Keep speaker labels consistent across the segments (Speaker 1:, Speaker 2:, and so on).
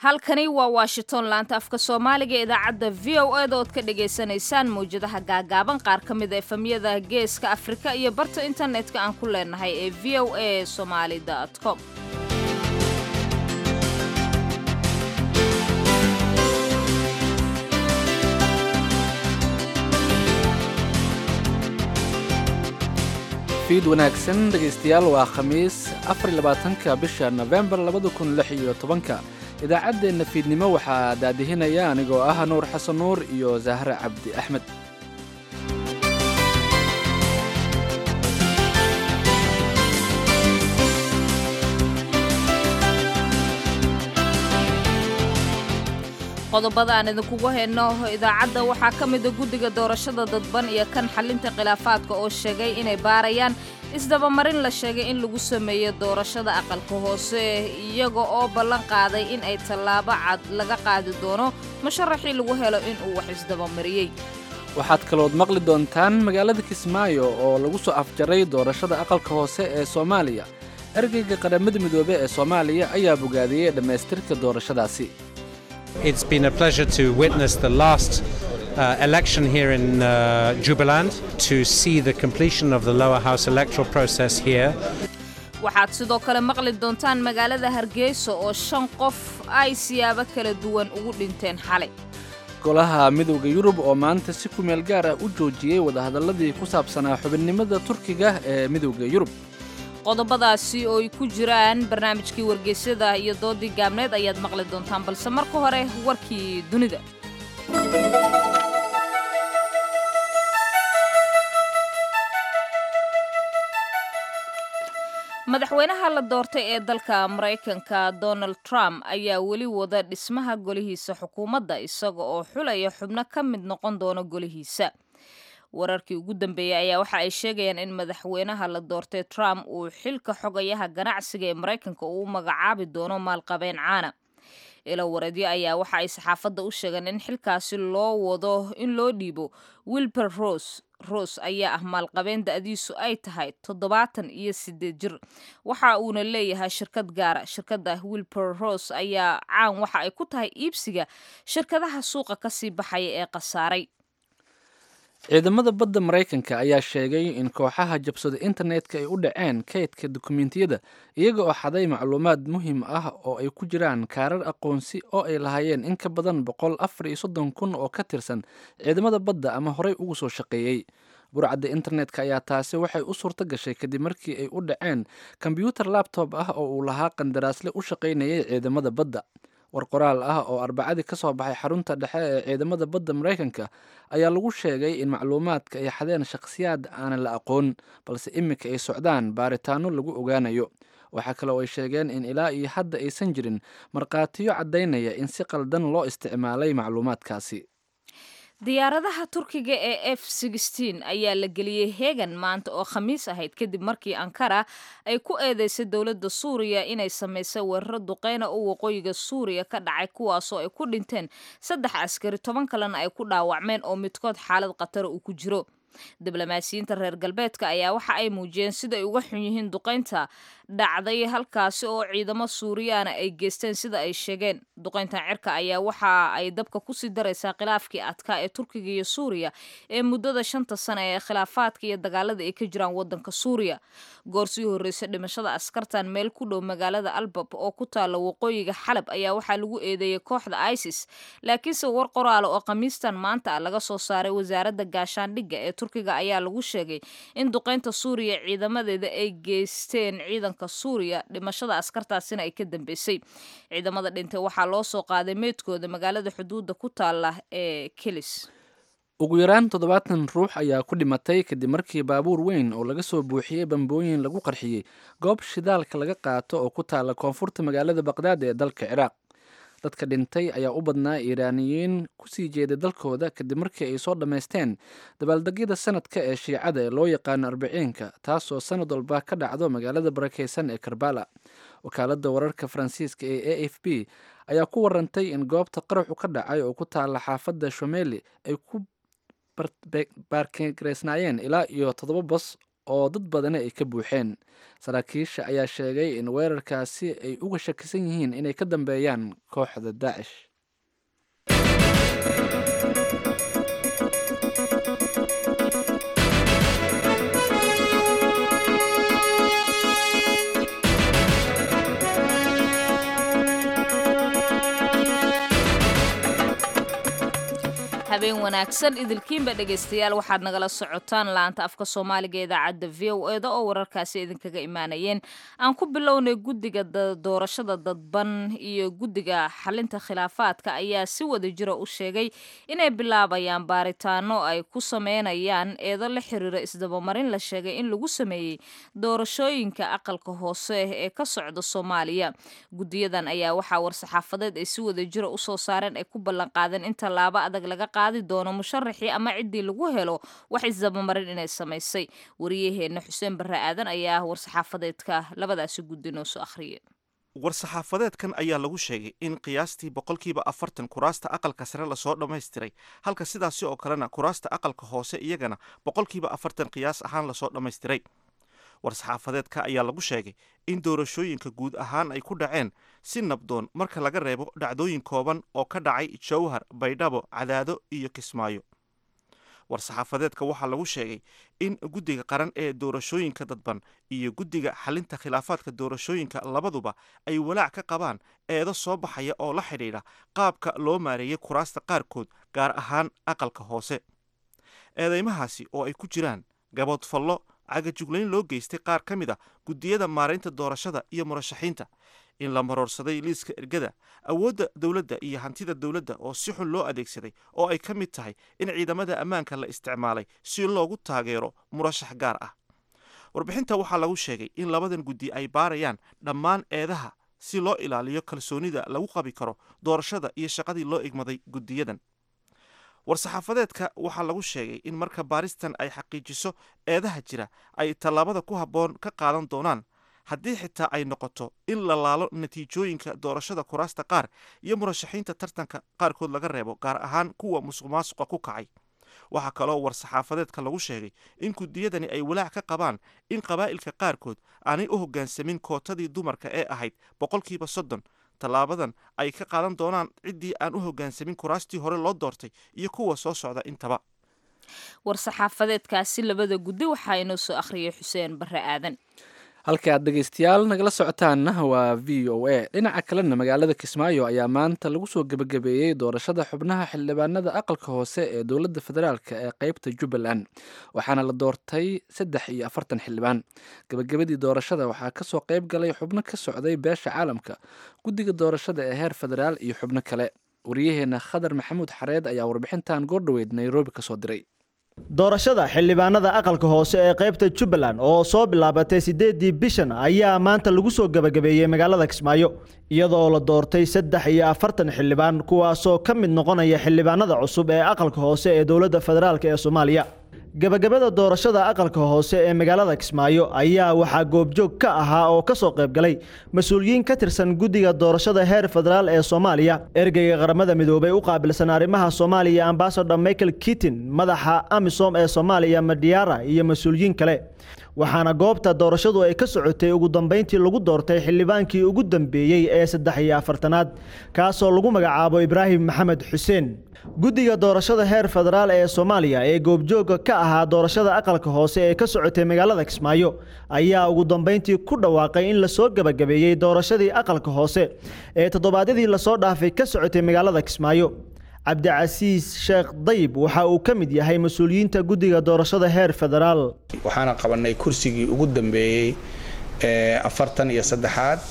Speaker 1: halkani waa washington laanta afka soomaaliga ee idaacadda v o eda ood ka dhagaysanaysaan mawjadaha gaagaaban qaar ka mid a efamyada geeska afrika iyo barta internetka aan ku leenahay ee v o a somaali com
Speaker 2: fiid wanaagsan dhegaystayaal waa khamiis afar labaatanka bisha nofembar labada kun lix iyo tobanka idaacaddeenna fiidnimo waxaa daadihinaya anigoo ah nuur xasan nuur iyo zahre cabdi axmed
Speaker 1: qodobada aan idinkugu hayno idaacadda waxaa ka mida guddiga doorashada dadban iyo kan xalinta khilaafaadka oo sheegay inay baarayaan isdabamarin la sheegay in lagu sameeyo doorashada aqalka hoose iyaga oo ballan qaaday in ay tallaabo cad laga qaadi doono musharaxii lagu helo inuu wax isdabamariyey
Speaker 2: waxaad kalood maqli doontaan magaalada kismaayo oo lagu soo afjaray doorashada aqalka hoose ee soomaaliya ergeyga qaramada midoobe ee soomaaliya ayaa bogaadiyey dhammaystirka doorashadaasi
Speaker 3: It's been a pleasure to witness the last uh, election here in uh, Jubaland, to see the completion of the lower house electoral process here.
Speaker 1: waxaad sidoo kale maqli doontaan magaalada hargeysa oo shan qof ay siyaabo kala duwan ugu dhinteen xalay
Speaker 2: golaha midowda yurub oo maanta si ku meel gaar ah u joojiyey wadahadalladii ku saabsanaa xubinnimada turkiga ee midowda yurub
Speaker 1: qodobadaasi oo ay ku jiraan barnaamijkii wargeysyada iyo doodii gaabneed ayaad maqli doontaan balse marka hore warkii dunida madaxweynaha la doortay ee dalka maraykanka donald trump ayaa weli wada dhismaha golihiisa xukuumadda isaga oo xulaya xubno ka mid noqon doona golihiisa wararkii ugu dambeeyey ayaa waxa ay sheegayaan in madaxweynaha la doortay trump uu xilka xogayaha ganacsiga ee maraykanka uu magacaabi doono maalqabeen caana ilo wareedyo ayaa waxa ay saxaafadda u sheegeen in xilkaasi loo wado in loo dhiibo wilber rose rose ayaa ah maalqabeen da-diisu ay tahay toddobaatan iyo sideed jir waxa uuna leeyahay shirkad gaara shirkadda wilber rose ayaa caan waxa ay ku tahay iibsiga shirkadaha suuqa kasii baxaya ee khasaaray
Speaker 2: ciidamada badda maraykanka ayaa sheegay in kooxaha jabsada internetka ay u dhaceen kaydka dukumentiyada iyaga oo xaday macluumaad muhiim ah oo ay ku jiraan kaarar aqoonsi oo ay lahaayeen in ka badan boqol afar iyo soddon kun oo ka tirsan ciidamada badda ama horey ugu soo shaqeeyey burcadda internetka ayaa taasi waxay u suurto gashay kadib markii ay u dhaceen kombyuutar labtob ah oo uu lahaa qandaraasle u shaqaynayay ciidamada badda war qoraal ah oo arbacadii ka soo baxay xarunta dhexe ee ciidamada badda maraykanka ayaa lagu sheegay in macluumaadka ay xadeen shakhsiyaad aanan la aqoon balse iminka ay socdaan baaritaano lagu ogaanayo waxaa kale oo ay sheegeen in ilaa iyo hadda aysan jirin markhaatiyo caddaynaya in si qaldan loo isticmaalay macluumaadkaasi
Speaker 1: diyaaradaha turkiga ee f ayaa la geliyey heegan maanta oo khamiis ahayd kadib markii ankara ay ku eedeysay dowladda suuriya inay samaysay weeraro duqeyna oo waqooyiga suuriya ka dhacay kuwaasoo ay ku dhinteen saddex askari toban kalena ay ku dhaawacmeen oo midkood xaalad khatara uu ku jiro diblomaasiyiinta reer galbeedka ayaa waxa ay muujiyeen sida ay uga xun yihiin duqaynta dhacday halkaasi oo ciidamo suuriyaana ay geysteen sida ay sheegeen duqayntan cirka ayaa waxa ay dabka kusii daraysaa khilaafkii adkaa ee turkiga iyo suuriya ee muddada shanta sane ee khilaafaadka iyo dagaalada ay ka jiraan wadanka suuriya goor sii horreysa dhimashada askartan meel ku dhow magaalada albab oo ku taalla waqooyiga xalab ayaa waxaa lagu eedeeyey kooxda isis laakiinse war qoraala oo khamiistan maanta ah laga soo saaray wasaaradda gaashaandhigga ee turkiga ayaa lagu sheegay in duqaynta suuriya ciidamadeeda ay geysteen ciidanka suuriya dhimashada askartaasina ay ka dambeysay ciidamada dhintay waxaa loo soo qaaday meydkooda magaalada xuduudda ku taala ee kelis
Speaker 2: ugu yaraan toddobaatan ruux ayaa ku dhimatay kadib markii baabuur weyn oo laga soo buuxiyey bambooyin lagu qarxiyey goob shidaalka laga qaato oo ku taala koonfurta magaalada baqdaad ee dalka ciraaq dadka dhintay ayaa u badnaa iiraaniyiin kusii jeeday dalkooda kadib markii ay soo dhammaysteen dabaaldegyada sanadka ee shiicada ee loo yaqaano arbiciinka taasoo sanad walba ka dhacdo magaalada barakeysan ee karbala wakaaladda wararka faransiiska ee a f b ayaa ku warantay in goobta qaraxu ka dhacay oo ku taala xaafadda shomeli ay ku baarkeysnaayeen ilaa iyo toddoba bas oo dad badani ay ka buuxeen saraakiisha ayaa sheegay in weerarkaasi ay uga shakisan yihiin inay ka dambeeyaan kooxda daacish
Speaker 1: habeen wanaagsan idilkiinba dhegaystayaal waxaad nagala socotaan laanta afka soomaaliga idaacadda v o eda oo wararkaasi idinkaga imaanayeen aan ku bilownay guddiga doorashada dadban iyo guddiga xalinta khilaafaadka ayaa si wada jira u sheegay inay bilaabayaan baaritaano ay ku sameynayaan eedo la xiriira isdabamarin la sheegay in lagu sameeyey doorashooyinka aqalka hoose ee ka socda soomaaliya guddiyadan ayaa waxaa war-saxaafadeed ay si wada jira usoo saareen ay ku ballanqaadeen in tallaabo adag laga qaadi doono musharaxii ama ciddii lagu helo wax isdabamarin inay samaysay wariyaheenna xuseen barre aadan ayaa war-saxaafadeedka labadaasi guddi noo soo akhriyay
Speaker 4: war-saxaafadeedkan ayaa lagu sheegay in qiyaastii boqolkiiba afartan kuraasta aqalka sare lasoo dhammaystiray halka sidaasi oo kalena kuraasta aqalka hoose iyagana boqolkiiba afartan qiyaas ahaan lasoo dhammaystiray war-saxaafadeedka ayaa lagu sheegay in doorashooyinka guud ahaan ay ku dhaceen si nabdoon marka laga reebo dhacdooyin kooban oo ka dhacay jowhar baydhabo cadaado iyo kismaayo war-saxaafadeedka waxaa lagu sheegay in guddiga qaran ee doorashooyinka dadban iyo guddiga xalinta khilaafaadka doorashooyinka labaduba ay walaac ka qabaan eedo soo baxaya oo la xidhiidha qaabka loo maareeyay kuraasta qaarkood gaar ahaan aqalka hoose eedeymahaasi oo ay ku jiraan gaboodfallo cagajuglayn loo geystay qaar ka mid a guddiyada maaraynta doorashada iyo murashaxiinta in la maroorsaday liiska ergada awoodda dowladda iyo hantida dowladda oo si xun loo adeegsaday oo ay ka mid tahay in ciidamada ammaanka la isticmaalay si loogu taageero murashax gaar ah warbixinta waxaa lagu sheegay in labadan guddi ay baarayaan dhammaan eedaha si loo ilaaliyo kalsoonida lagu qabi karo doorashada iyo shaqadii loo igmaday guddiyadan war-saxaafadeedka waxaa lagu sheegay in marka baaristan ay xaqiijiso eedaha jira ay tallaabada ku habboon ka qaadan doonaan haddii xitaa ay noqoto in la laalo natiijooyinka doorashada kuraasta qaar iyo murashaxiinta tartanka qaarkood laga reebo gaar ahaan kuwa musuq maasuqa ku kacay waxaa kaloo war-saxaafadeedka lagu sheegay in guddiyadani ay walaac ka qabaan in qabaa'ilka qaarkood aanay u hoggaansamin kootadii dumarka ee ahayd boqolkiiba soddon tallaabadan ay ka qaadan doonaan ciddii aan u hoggaansamin kuraastii hore loo doortay iyo kuwa soo socda intaba
Speaker 1: war-saxaafadeedkaasi labada guddi waxaa inoo soo akhriyay xuseen barre aadan
Speaker 2: halka aad dhegaystayaal nagala socotaanna waa v o a dhinaca kalena magaalada kismaayo ayaa maanta lagu soo gebagabeeyey doorashada xubnaha xildhibaanada aqalka hoose ee dowladda federaalk ee qeybta jubbaland waxaana la doortay saddex iyo afartan xildhibaan gebagabadii doorashada waxaa kasoo qeyb galay xubno ka socday beesha caalamka guddiga doorashada ee heer federaal iyo xubno kale waryaheena khadar maxamuud xareed ayaa warbixintan goordhoweyd nairobi kasoo diray
Speaker 5: doorashada xildhibaanada aqalka hoose ee qaybta jubbaland oo soo bilaabatay siddeedii bishan ayaa maanta lagu soo gebagabeeyey magaalada kismaayo iyadoo la doortay saddex iyo afartan xildhibaan kuwaasoo ka mid noqonaya xildhibaanada cusub ee aqalka hoose ee dowladda federaalk ee soomaaliya gebagabada doorashada aqalka hoose ee magaalada kismaayo ayaa waxaa goobjoog ka ahaa oo ka soo qayb galay mas-uuliyiin ka tirsan guddiga doorashada heer federaal ee soomaaliya ergeyga qaramada midoobay u qaabilsan arrimaha soomaaliya ambasador michael kitin madaxa amisom ee soomaaliya madiara iyo mas-uuliyiin kale waxaana goobta doorashadu ay ka socotay ugu dambeyntii lagu doortay xildhibaankii ugu dambeeyey ee saddex iyo afartanaad kaasoo lagu magacaabo ibraahim maxamed xuseen guddiga doorashada heer federaal ee soomaaliya ee goobjooga ka ahaa doorashada aqalka hoose ee ka socotay magaalada kismaayo ayaa ugu dambeyntii ku dhawaaqay in lasoo gebagabeeyey doorashadii aqalka hoose ee toddobaadyadii lasoo dhaafay ka socotay magaalada kismaayo cabdicasiis sheekh dayib waxa uu ka mid yahay mas-uuliyiinta guddiga doorashada heer federaal
Speaker 6: waxaana qabanay kursigii ugu dambeeyey ee afartan iyo saddexaad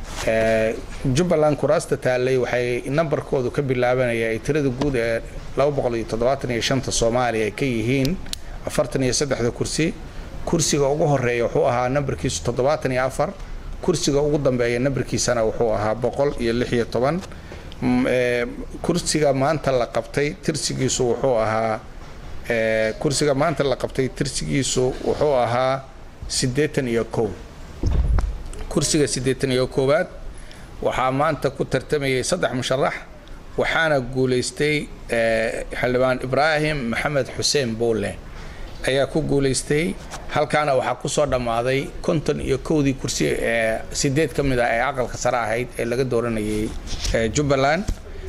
Speaker 6: jubbaland kuraasta taallay waxay nambarkoodu ka bilaabanaya ay tirada guud ee laba boqol iyo toddobaatan iyo shanta soomaaliya ay ka yihiin afartan iyo saddexda kursi kursiga ugu horeeya wuxuu ahaa nambarkiisu toddobaatan iyo afar kursiga ugu dambeeya nambarkiisana wuxuu ahaa boqol iyo lix iyo toban kursiga maanta la qabtay tirsigiisu wuxuu ahaa kursiga maanta la qabtay tirsigiisu wuxuu ahaa siddeetan iyo kow kursiga siddeetan iyo koowaad waxaa maanta ku tartamayay saddex musharax waxaana guulaystay xildhibaan ibraahim maxamed xuseen boole ayaa ku guulaystay halkaana waxaa ku soo dhammaaday konton iyo kowdii kursi ee sideed ka mid ah ee aqalka sare ahayd ee laga dooranayay jubbaland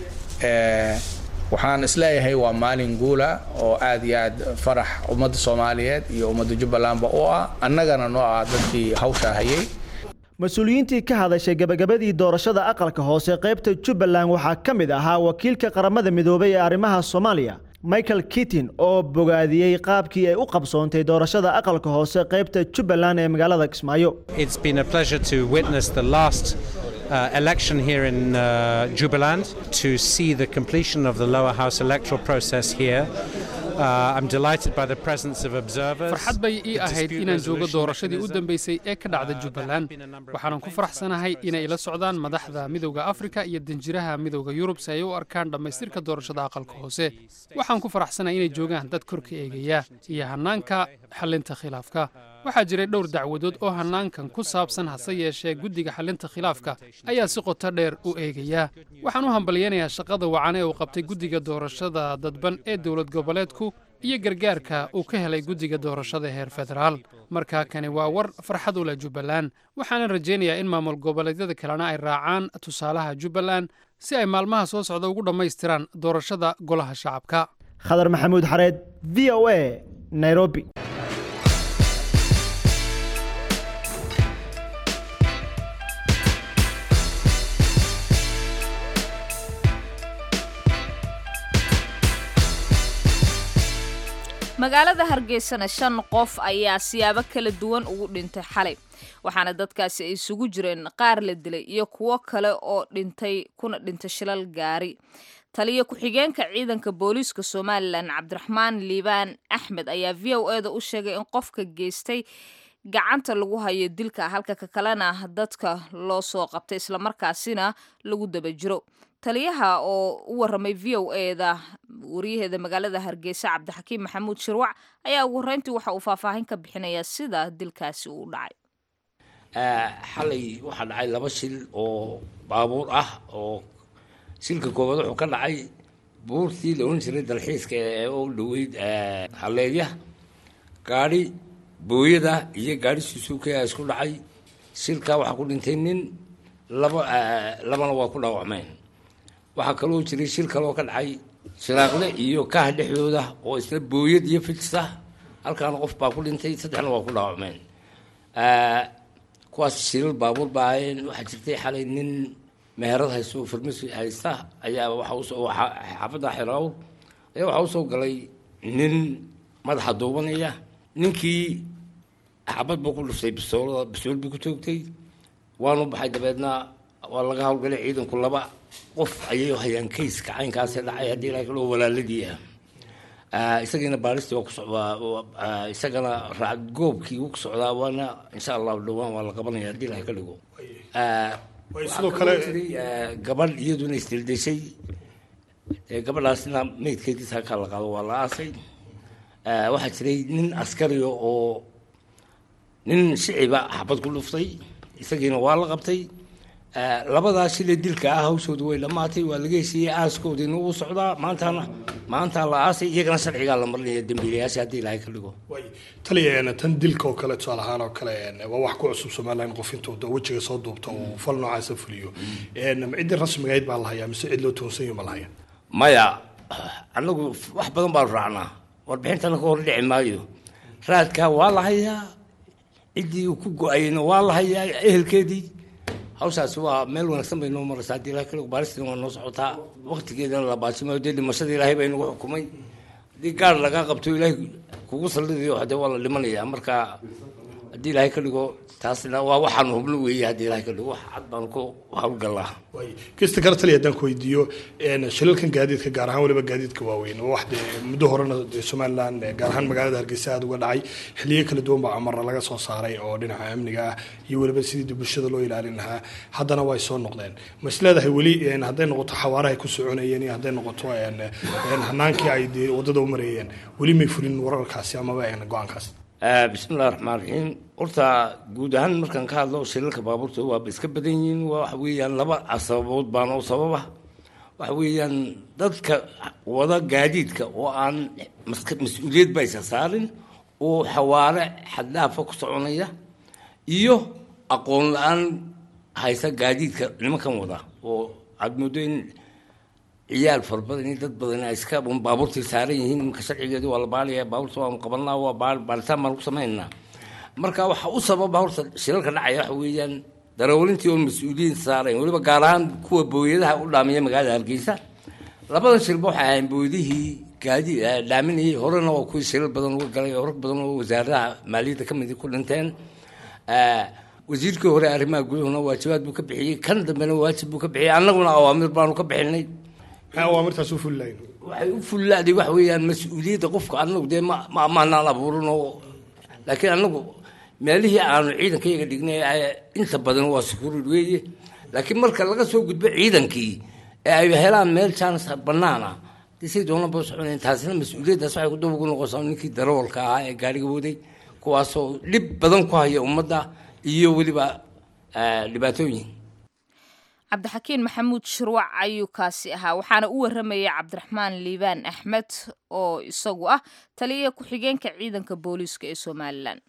Speaker 6: waxaan isleeyahay waa maalin guula oo aad iyo aad farax ummadda soomaaliyeed iyo ummadda jubbalandba u ah annagana noo ah dadkii hawsha hayay
Speaker 5: mas-uuliyiintii ka hadashay gebagabadii doorashada aqalka hoose qaybta jubbaland waxaa ka mid ahaa wakiilka qaramada midoobay ee arrimaha soomaaliya michael kittin oo bogaadiyey qaabkii ay u qabsoontay doorashada aqalka hoose qaybta jubbaland ee magaalada kismaayo
Speaker 3: It's been a pleasure to witness the last uh, election here in uh, Jubaland, to see the completion of the lower house electoral process here. Uh, I'm delighted by the presence of observers.
Speaker 7: farxad bay ii
Speaker 3: The
Speaker 7: ahayd
Speaker 3: dispute
Speaker 7: inaan joogo
Speaker 3: resolution
Speaker 7: doorashadii u
Speaker 3: mechanism.
Speaker 7: dambeysay ee ka dhacda
Speaker 3: Uh, there have
Speaker 7: jubbaland
Speaker 3: been a number of
Speaker 7: waxaanan ku
Speaker 3: complaints
Speaker 7: faraxsanahay
Speaker 3: about
Speaker 7: inay
Speaker 3: the
Speaker 7: ila socdaan madaxda midowda afrika iyo danjiraha midowda yurub si ay u arkaan dhammaystirka doorashada aqalka hoose waxaan ku faraxsanahay inay joogaan dad korka eegaya iyo hannaanka xallinta khilaafka waxaa jiray dhowr dacwadood oo hannaankan ku saabsan hase yeeshee guddiga xallinta khilaafka ayaa si qoto dheer u eegaya waxaan u hambalyaynayaa shaqada wacan ee uu qabtay guddiga doorashada dadban ee dowlad goboleedku iyo gargaarka uu ka helay guddiga doorashada heer federaal markaa kani waa war farxad u leh jubbaland waxaanan rajaynayaa in maamul goboleedyada kalena ay raacaan tusaalaha jubbaland si ay maalmaha soo socda ugu dhammaystiraan doorashada golaha shacabka
Speaker 5: khadar maxamuud xareed v o a nairobi
Speaker 1: magaalada hargeysana shan qof ayaa siyaabo kala duwan ugu dhintay xalay waxaana dadkaasi ay isugu jireen qaar la dilay iyo kuwo kale oo dhintay kuna dhintay shilal gaari taliyo ku-xigeenka ciidanka booliiska somalilan cabdiraxmaan liibaan axmed ayaa v o e da u sheegay in qofka geystay gacanta lagu hayo dilka halka ka kalena dadka loo soo qabtay islamarkaasina lagu daba jiro taliyaha oo u waramay v o e da wariyaheeda magaalada hargeysa cabdixakiim maxamuud shirwac ayaa ugu horreyntii waxa uu faahfaahin ka bixinayaa sida dilkaasi uu dhacay
Speaker 8: xalay waxaa dhacay laba shil oo baabuur ah oo shilka koowaad wuxuu ka dhacay buurtii la ohan jiray dalxiiska ee u dhoweyd halleedya gaadhi booyada iyo gaadhi susuuka ayaa isku dhacay shilkaa waxaa ku dhintay nin laba labana waa ku dhaawacmeen waxaa kaloo jiray shil kaloo ka dhacay shiraaqle iyo kaah dhexdooda oo isla booyad iyo fijsa halkaana qof baa ku dhintay saddexna waa ku dhaawacmeen kuwaas shilal baabuur baa ahaayeen waxaa jirtay xalay nin meherad haysto farmasi haysta ayaa waxa usoo xaafadda xiraaw ayaa waxaa usoo galay nin madaxa duubanaya ninkii xabad buu ku dhuftay bisoolada bisool buu ku toogtay waanu baxay dabeedna waa laga howlgalay ciidanku laba qof ayay hayaan kayska caynkaasi dhacay haddii ilaa kaloo walaaladii ah isagiina baalistii waa ku socdaa isagana raacad goobkii wuu ku socdaa waana insha allahu dhowaan waa la qabanaya haddii ilaha ka dhigo
Speaker 9: sidoo kale
Speaker 8: gabadh iyaduna isdildeshay gabadhaasna meydkeediisa halkaa la qaado waa la aasay waxaa jiray nin askariga oo nin shiciba xabad ku dhuftay isagiina waa la qabtay labadaa shile dilka ah hawshooda way dhammaatay waa laga heshiiyey aaskoodiina wuu socdaa maantana maantaa la aasay iyagana sharcigaa la marinaya dembiilayaasha haddii ilaahay ka dhigo
Speaker 9: taliya tan dilka oo kale tusaale ahaan oo kale waa wax ku cusub somaliland qof intuu wejiga soo duubta uu fal noocaasa fuliyo ciddii rasmigayd baa la hayaa mise cid loo toonsanyo ma la hayaa
Speaker 8: maya annagu wax badan baanu raacnaa warbixintana ka hor dhici maayo raadkaa waa la hayaa ciddii uu ku go-ayeyna waa la hayaa ehelkeedii hawshaasi waa meel wanaagsan bay noo maraysaa haddii ilahay kale baaristina waa noo socotaa waqtigeedana la baajimayo dee dhimashada ilaahay baa inagu xukumay haddii gaar lagaa qabto ilaahay kugu sallidayo hadee waa la dhimanayaa marka haddii ilaahay ka dhigo taasna waa waxaanu hubno weeye haddii ilaahay ka dhigo wax cad baanu ku hawlgallaa
Speaker 9: kista kale taliya haddaan ku weydiiyo shilalkan gaadiidka gaar ahaan weliba gaadiidka waaweyn waa wax dee muddo horena somaliland gaar ahaan magaalada hargeysa aada uga dhacay xiliyo kala duwan baa amarna laga soo saaray oo dhinaca amniga ah iyo weliba sidii bulshada loo ilaalin lahaa haddana way soo noqdeen ma is leedahay weli hadday noqoto xawaarahay ku soconayeen iyo hadday noqoto hanaankii ay dee waddada u marayeen weli may fulin wararkaasi amaba go-aankaasi
Speaker 8: bismillahi raxmaan raxiim horta guud ahaan markaan ka hadlo shilalka baabuurta waaba iska badan yihiin waa waxa weeyaan laba sababood baana u sababa waxa weeyaan dadka wada gaadiidka oo aan mas-uuliyad ba isa saarin oo xawaare xaddaafa ku soconaya iyo aqoon la-aan haysa gaadiidka nimankan wada oo aad moodo in ciyaal fara badan iyo dad badan ay iska un baabuurtii saaran yihiin iminka sharcigeedu waa la baalaya baabuurta waanu qabanaa waa baal baalitaan baan ku samaynaa marka waxa u sababa horta shilalka dhacaya waxa weeyaan darawlintii oo mas-uuliyiin saarayn weliba gaar ahaan kuwa booyadaha u dhaamiya magaalada hargeysa labadan shilba waxay ahayn booydihii gaadi dhaaminayay horena waa kuwii shilal badan uga galay oo rag badan oo wasaaradaha maaliyadda ka midi ku dhinteen wasiirkii hore arrimaha gudahuna waajibaad buu ka bixiyey kan dambena waajib buu ka bixiyey annaguna awaamir baanu ka bixinay
Speaker 9: maxay awaamirtaas u fulilayn
Speaker 8: waxay u fullaaday waxa weeyaan mas-uuliyadda qofka annagu dee ma ma amaanaan abuurin oo laakiin annagu meelihii aanu ciidankayaga dhignay inta badan waa sukurid weeye laakiin marka laga soo gudbo ciidankii ee ay helaan meel jaanis bannaan ah say doona ba soconayn taasina mas-uuliyaddaas waxay ku daba ugu noqonsaa ninkii darawalka ahaa ee gaariga waday kuwaasoo dhib badan ku haya ummadda iyo weliba dhibaatooyin
Speaker 1: cabdixakiin maxamuud shirwac ayuu kaasi ahaa waxaana u waramayay cabdiraxmaan liibaan axmed oo isagu ah taliya ku-xigeenka ciidanka booliiska ee somalilan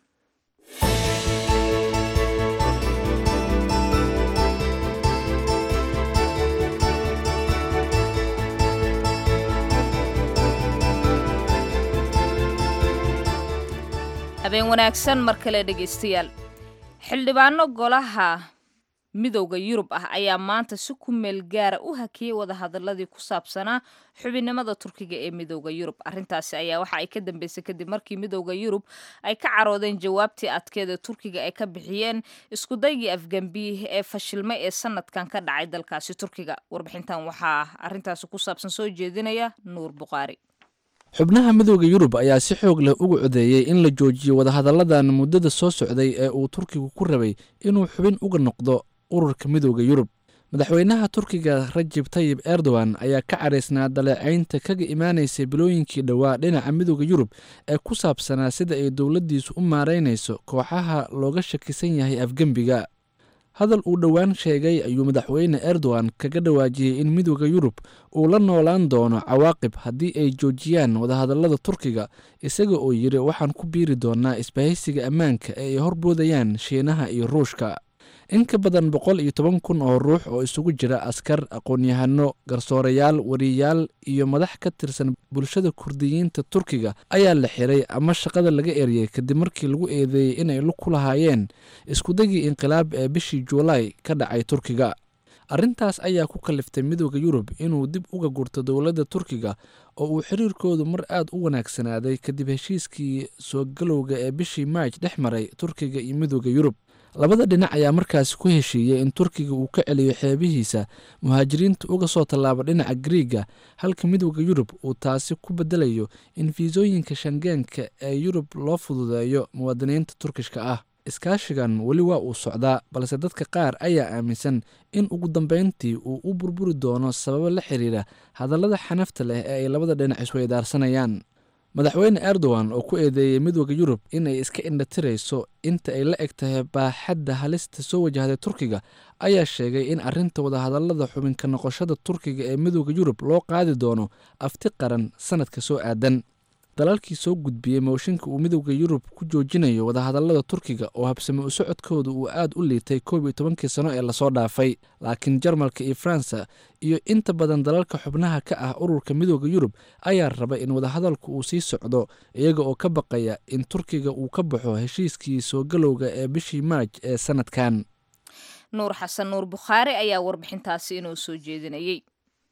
Speaker 1: habeen wanaagsan mar kale dhegaystayaal xildhibaano golaha midowda yurub ah ayaa maanta si ku meel gaara u hakiyey wadahadaladii ku saabsanaa xubinnimada turkiga ee midowda yurub arrintaasi ayaa waxa ay ka dambeysay kadib markii midowda yurub ay ka caroodeen jawaabtii adkeed ee turkiga ay ka bixiyeen iskudaygii afgambi ee fashilmay ee sanadkan ka dhacay dalkaasi turkiga warbixintan waxaa arrintaasi ku saabsan soo jeedinaya nuur buqaari
Speaker 2: xubnaha midooda yurub ayaa si xoog leh uga codeeyey in la joojiyo wadahadalladan muddada soo socday ee uu turkigu ku rabay inuu xubin uga noqdo ururka midooda yurub madaxweynaha turkiga rajib tayib erdogan ayaa ka caraysnaa daleecaynta kaga imaanaysay bilooyinkii dhowaa dhinaca midooda yurub ee ku saabsanaa sida ay dowladdiisu u maaraynayso kooxaha looga shakisan yahay afgembiga hadal uu dhowaan sheegay ayuu madaxweyne erdogan kaga dhawaajiyey in midooda yurub uu la noolaan doono cawaaqib haddii ay joojiyaan wadahadallada turkiga isaga oo yidhi waxaan ku biiri doonaa isbahaysiga ammaanka ee ay horboodayaan shiinaha iyo ruushka in ka badan boqol iyo toban kun oo ruux oo isugu jira askar aqoon-yahano garsoorayaal wariyaal iyo madax ka tirsan bulshada kurdiyiinta turkiga ayaa la xiray ama shaqada laga eriyey kadib markii lagu eedeeyey inay ku lahaayeen iskudagii inqilaab ee bishii juulaay ka dhacay turkiga arrintaas ayaa ku kaliftay midooda yurub inuu dib uga gurto dowladda turkiga oo uu xiriirkoodu mar aad u wanaagsanaaday kadib heshiiskii soo galowga ee bishii maaj dhex maray turkiga iyo midooda yurub labada dhinac ayaa markaasi ku heshiiyey in turkiga uu ka celiyo xeebihiisa muhaajiriinta uga soo tallaaba dhinaca griiga halka midooda yurub uu taasi ku bedelayo in fiisooyinka shangeenka ee yurub loo fududeeyo muwaadiniinta turkishka ah iskaashigan weli waa uu socdaa balse dadka qaar ayaa aaminsan in ugu dambeyntii uu u burburi doono sababo la xiriira hadallada xanafta leh ee ay labada dhinac isweydaarsanayaan madaxweyne erdogan oo ku eedeeyey midooda yurub inay iska indhatirayso inta ay la eg tahay baaxadda halista soo wajahday turkiga ayaa sheegay in arrinta wadahadallada xubinka noqoshada turkiga ee midooda yurub loo qaadi doono afti qaran sanadka soo aadan dalalkii soo gudbiyey mooshinka uu midooda yurub ku joojinayo wadahadallada turkiga oo habsame u socodkooda uu aad u liitay koob iyo tobankii sano ee lasoo dhaafay laakiin jarmalka iyo faransa iyo inta badan dalalka xubnaha ka ah ururka midooda yurub ayaa raba in wadahadalku uu sii socdo iyaga oo ka baqaya in turkiga uu ka baxo heshiiskii soo galowga ee bishii maaj ee sanadkan
Speaker 1: nuur xasan nuur bukhaari ayaa warbixintaasi inoo soo jeedinayey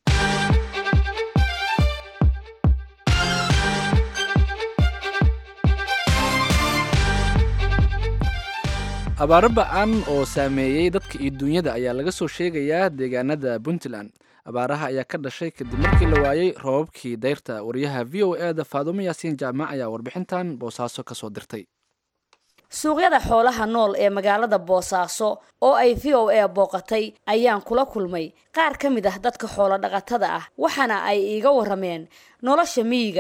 Speaker 2: abaaro ba-an oo saameeyey dadka iyo duunyada ayaa laga soo sheegayaa deegaanada puntland abaaraha ayaa ka dhashay kadib markii la waayey roobabkii dayrta wariyaha v o e da faadumo yaasiin jaamac ayaa warbixintan boosaaso ka soo dirtay
Speaker 10: suuqyada xoolaha nool ee magaalada boosaaso oo ay v o a booqatay ayaan kula kulmay qaar ka mid ah dadka xoolo dhaqatada ah waxaana ay iiga warameen nolosha miyiga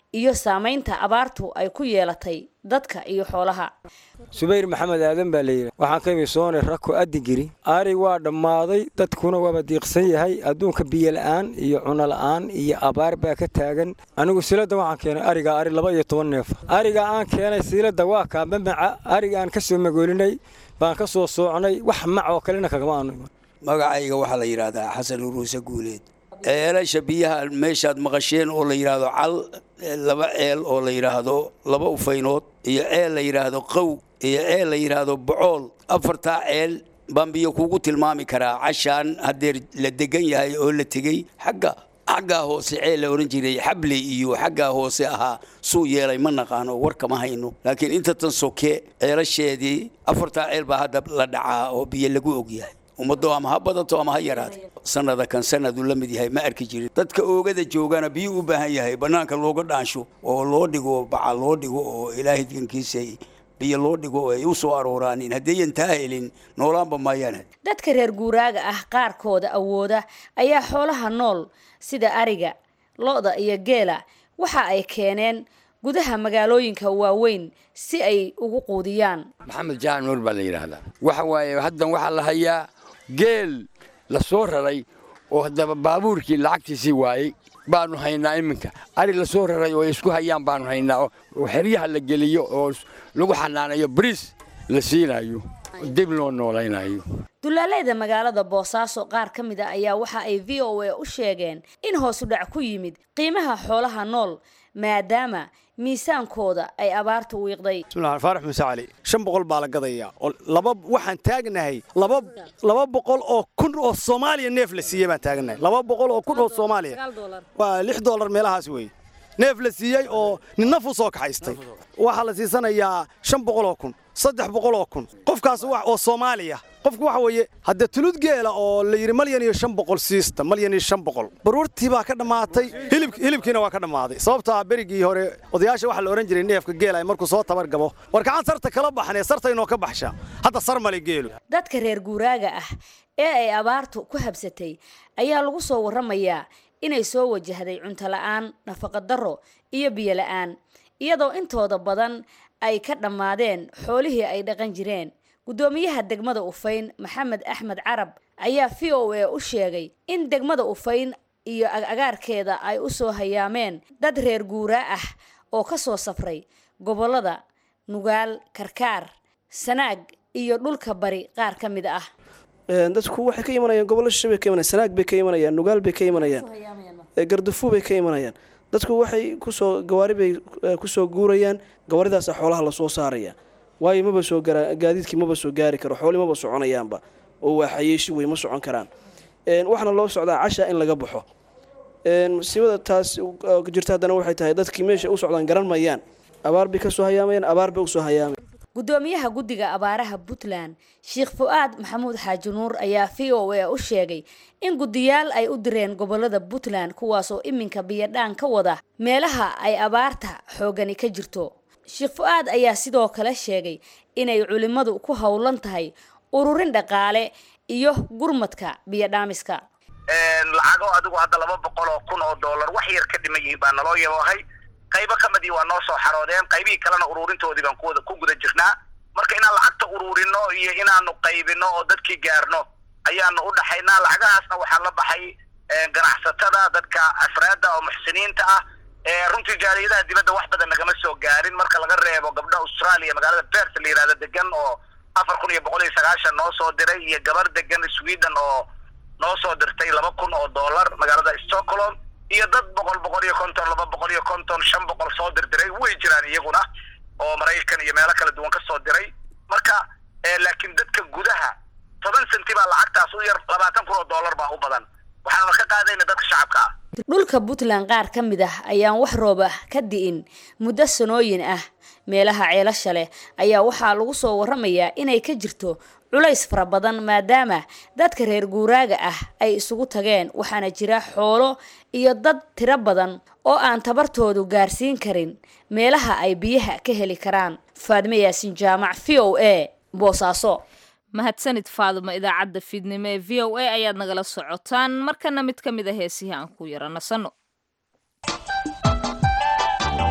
Speaker 10: iyo saamaynta abaartu ay ku yeelatay dadka iyo xoolaha
Speaker 11: subayr maxamed aadan baa layidhi waxaan ka imi soone rako adigiri ari waa dhammaaday dadkuna waaba diiqsan yahay adduunka biyola'aan iyo cunola'aan iyo abaar baa ka taagan anigu siladda waxaan keenay arigaa ari laba iyo toban neef arigaa aan keenay siiladda waa kaa mamaca ariga aan ka soo magoolinay baan ka soo soocnay wax mac oo kalena kagama aanu iman
Speaker 12: magacayga waxaa la yidhaahdaa xasan uruuse guuleed ceelasha biyaha meeshaad maqasheen oo la yidhaahdo cal laba ceel oo la yidhaahdo laba ufaynood iyo ceel la yidhaahdo qow iyo ceel la yidhaahdo bocool afartaa ceel baan biyo kugu tilmaami karaa cashaan haddeer la degan yahay oo la tegey xagga xaggaa hoose ceel la odhan jiray xable iyo xaggaa hoose ahaa suu yeelay ma naqaano war kama hayno laakiin inta tan soke ceelasheedii afartaa ceel baa hadda la dhacaa oo biyo lagu ogyahay ummaddo ama ha badato ama ha yaraato sanada kan sanadu la mid yahay ma arki jirin dadka oogada joogana biyo u baahan yahay bannaanka looga dhaansho oo loo dhigo baca loo dhigo oo ilaahay dankiisa biyo loo dhigo oo ay u soo arooraanin haddayan taa helin noolaanba maayaan
Speaker 10: dadka reer guuraaga ah qaarkooda awooda ayaa xoolaha nool sida ariga lo-da iyo geela waxa ay keeneen gudaha magaalooyinka waaweyn si ay ugu quudiyaan
Speaker 13: maxamed jaac nuur baa la yidhaahdaa waxa waaye haddan waxaa la hayaa geel la soo raray oo haddaba baabuurkii lacagtiisii waayey baanu haynaa iminka ari la soo raray oo ay isku hayaan baanu haynaa oo xeryaha la geliyo oo lagu xanaanayo bariis la siinayo dib loo noolaynayo
Speaker 10: dulaaleyda magaalada boosaaso qaar ka mid a ayaa waxa ay v o a u sheegeen in hoosu dhac ku yimid qiimaha xoolaha nool maadaama miisaankooda ay abaartu wiiqday
Speaker 14: bismillahi faarax muuse cali shan boqol baa la gadayaa oo laba waxaan taagnahay laba laba boqol oo kun oo soomaaliya neef la siiyey baan taagnahay laba boqol oo kun oo soomaaliya waa lix dollar meelahaas weeye neef la siiyey oo nin naf u soo kaxaystay waxaa la siisanayaa shan boqol oo kun saddex boqol oo kun qofkaas oo soomaaliya qofku waxa weeye haddee tulud geela oo la yidhi malyan iyo shan boqol siista malyan iyo shan boqol baruurtii baa ka dhammaatay hilibkiina waa ka dhammaaday sababtaa berigii hore odayaasha waxaa la odhan jiray neefka geela markuu soo tabar gabo war gacan sarta kala baxnee sarta inoo ka baxsha hadda sar male geelu
Speaker 10: dadka reer guuraaga ah ee ay abaartu ku habsatay ayaa lagu soo warramayaa inay soo wajahday cunto la'aan nafaqa darro iyo biyo la'aan iyadoo intooda badan ay ka dhammaadeen xoolihii ay dhaqan jireen guddoomiyaha degmada ufayn maxamed axmed carab ayaa v o a u sheegay in degmada ufayn iyo agaarkeeda ay u soo hayaameen dad reer guuraa ah oo ka soo safray gobollada nugaal karkaar sanaag iyo dhulka bari qaar ka mid ah
Speaker 15: dadku waxay ka imanayaan gobollo shishe bay ka imanayaan sanaag bay ka imanayaan nugaal bay ka imanayaan gardafu bay ka imanayaan dadku waxay kusoo gawaari bay kusoo guurayaan gawaaridaasa xoolaha lasoo saaraya waayo maba soo garaa gaadiidkii maba soo gaari karo xooli maba soconayaanba oo waa xayeeshi wey ma socon karaan waxaana loo socdaa casha in laga baxo musiibada taas jirta haddana waxay tahay dadkii meesha u socdaan garan mayaan abaar bay kasoo hayaamayaan abaar bay usoo hayaamay
Speaker 10: guddoomiyaha guddiga abaaraha puntland sheekh fu-aad maxamuud xaaji nuur ayaa v o a u sheegay in guddiyaal ay u direen gobolada puntland kuwaasoo iminka biyadhaan ka wada meelaha ay abaarta xoogani ka jirto sheekh fu-aad ayaa sidoo kale sheegay inay culimmadu ku howlan tahay ururin dhaqaale iyo gurmadka biyodhaamiska
Speaker 16: lacago adigu hadda laba boqol oo kun oo dollar wax yar ka dhiman yihiin baa naloo yaboohay qaybo ka midii waa noo soo xaroodeen qaybihii kalena uruurintoodii baan kuwada ku guda jirnaa marka inaan lacagta uruurino iyo inaanu qaybino oo dadkii gaarno ayaanu u dhaxaynaa lacagahaasna waxaa la baxay ganacsatada dadka afraadda oo muxsiniinta ah runtii jaaliyadaha dibadda wax badan nagama soo gaarin marka laga reebo gabdha australia magaalada bert la yihahdo degan oo afar kun iyo boqol iyo sagaashan noo soo diray iyo gabar degan sweden oo noo soo dirtay laba kun oo dollar magaalada stockholm iyo dad boqol boqol iyo konton laba boqol iyo konton shan boqol soo dirdiray way jiraan iyaguna oo maraykan iyo meelo kala duwan ka soo diray marka laakiin dadka gudaha toban senti baa lacagtaas u yar labaatan kun oo dollar baa u badan waxaanuna ka qaadayna dadka shacabka ah
Speaker 10: dhulka puntland qaar ka mid ah ayaan wax roob ah ka di'in muddo sanooyin ah meelaha ceelasha leh ayaa waxaa lagu soo warramayaa inay ka jirto culays fara badan maadaama dadka reer guuraaga ah ay isugu tageen waxaana jira xoolo iyo dad tiro badan oo aan tabartoodu gaarsiin karin meelaha ay biyaha ka heli karaan faadme yaasin jaamac v o a boosaaso
Speaker 1: mahadsanid faadumo idaacadda fiidnimo ee v o a ayaad nagala socotaan markana mid ka mid a heesihii aan ku yara nasanno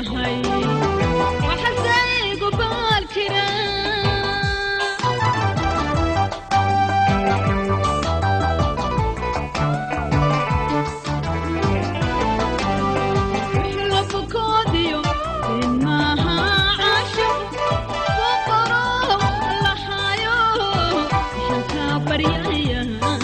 Speaker 17: yahay waxasaygu baal jira labukoodiyo inmaha casho waqoro lahayo shanka baryaya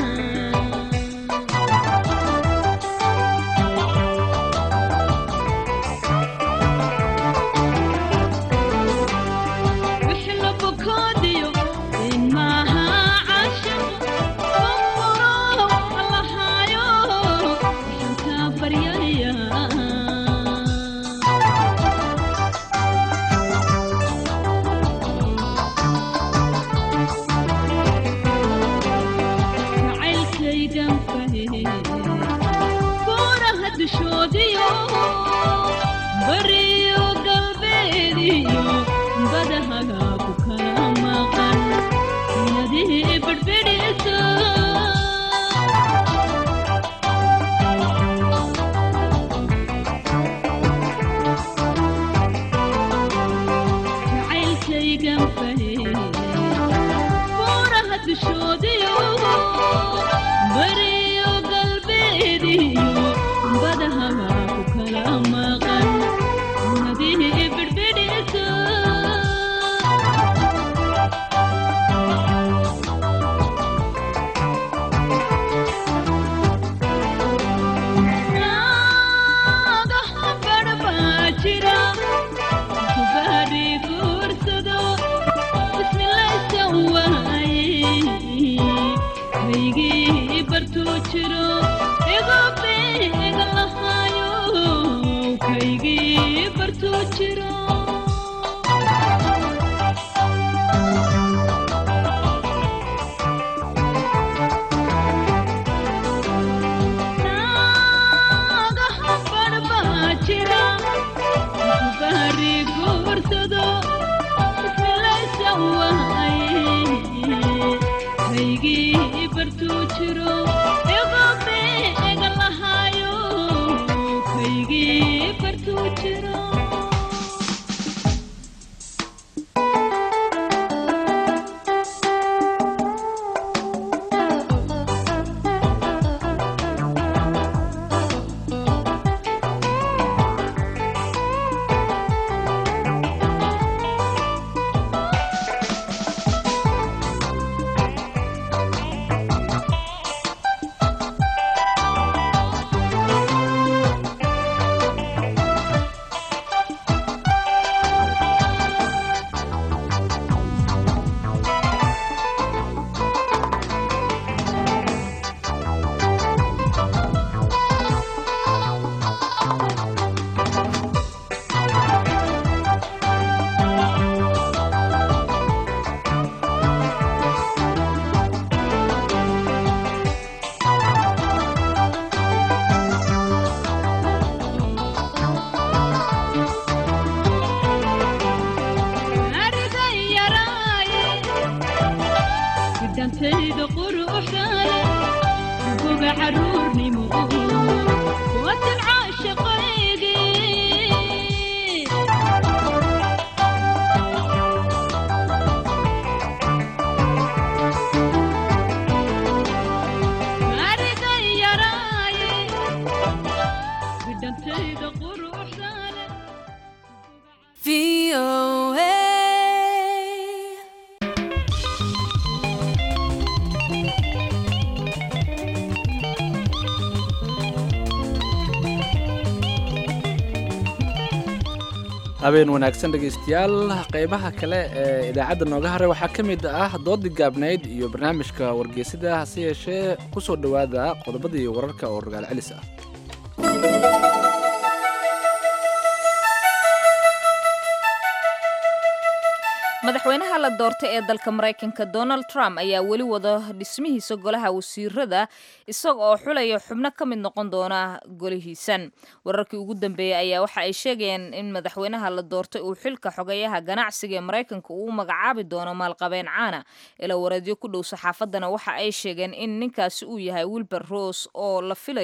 Speaker 17: wixlabukoodiyo inmaha casho waqoro lahayo shanka baryaya jacaylkaygan fahe buuraha dushoodiyo bariyo galbeediyo badahaga ku kala maqan yadii badhbidhiso jacaylkaygan fahe buuraha dushoodiyo bariyo galbeediyo badahaga ku kala maqan nadii bidhbidhiso naagaha badhbaa jira kubaadhi guursado bismilaysan waaye kaygii bartuu jiro igu beega lahaayo kaygii bartuu jiro naagaha badhbaa jira kubaadhi guursado bismilaysan waaye kaygii bartuu jiro igu beega lahaayo kaygii bartuu jiro arigan yaraaye gidhantayda quruxdaale goga caruurnimo wadan caashaqaygii arigan yaraaye gidhantayda quruxdaale
Speaker 2: habeen wanaagsan dhegaystayaal qeybaha kale ee idaacadda nooga haray waxaa ka mid ah doodii gaabnayd iyo barnaamijka wargeysida hase yeeshee ku soo dhowaada qodobadii wararka oo rogaal celis ah
Speaker 1: madaxweynaha la doortay ee dalka maraykanka donald trump ayaa weli wada dhismihiisa golaha wasiirada isaga oo xulaya xubno ka mid noqon doona golihiisan wararkii ugu dambeeyey ayaa waxa ay sheegayaan in madaxweynaha la doortay uu xilka xogayaha ganacsiga ee maraykanka uu u magacaabi doono maalqabeen caana ilaa wareedyo ku dhow saxaafadana waxa ay sheegeen in ninkaasi uu yahay wilber rose oo la filayo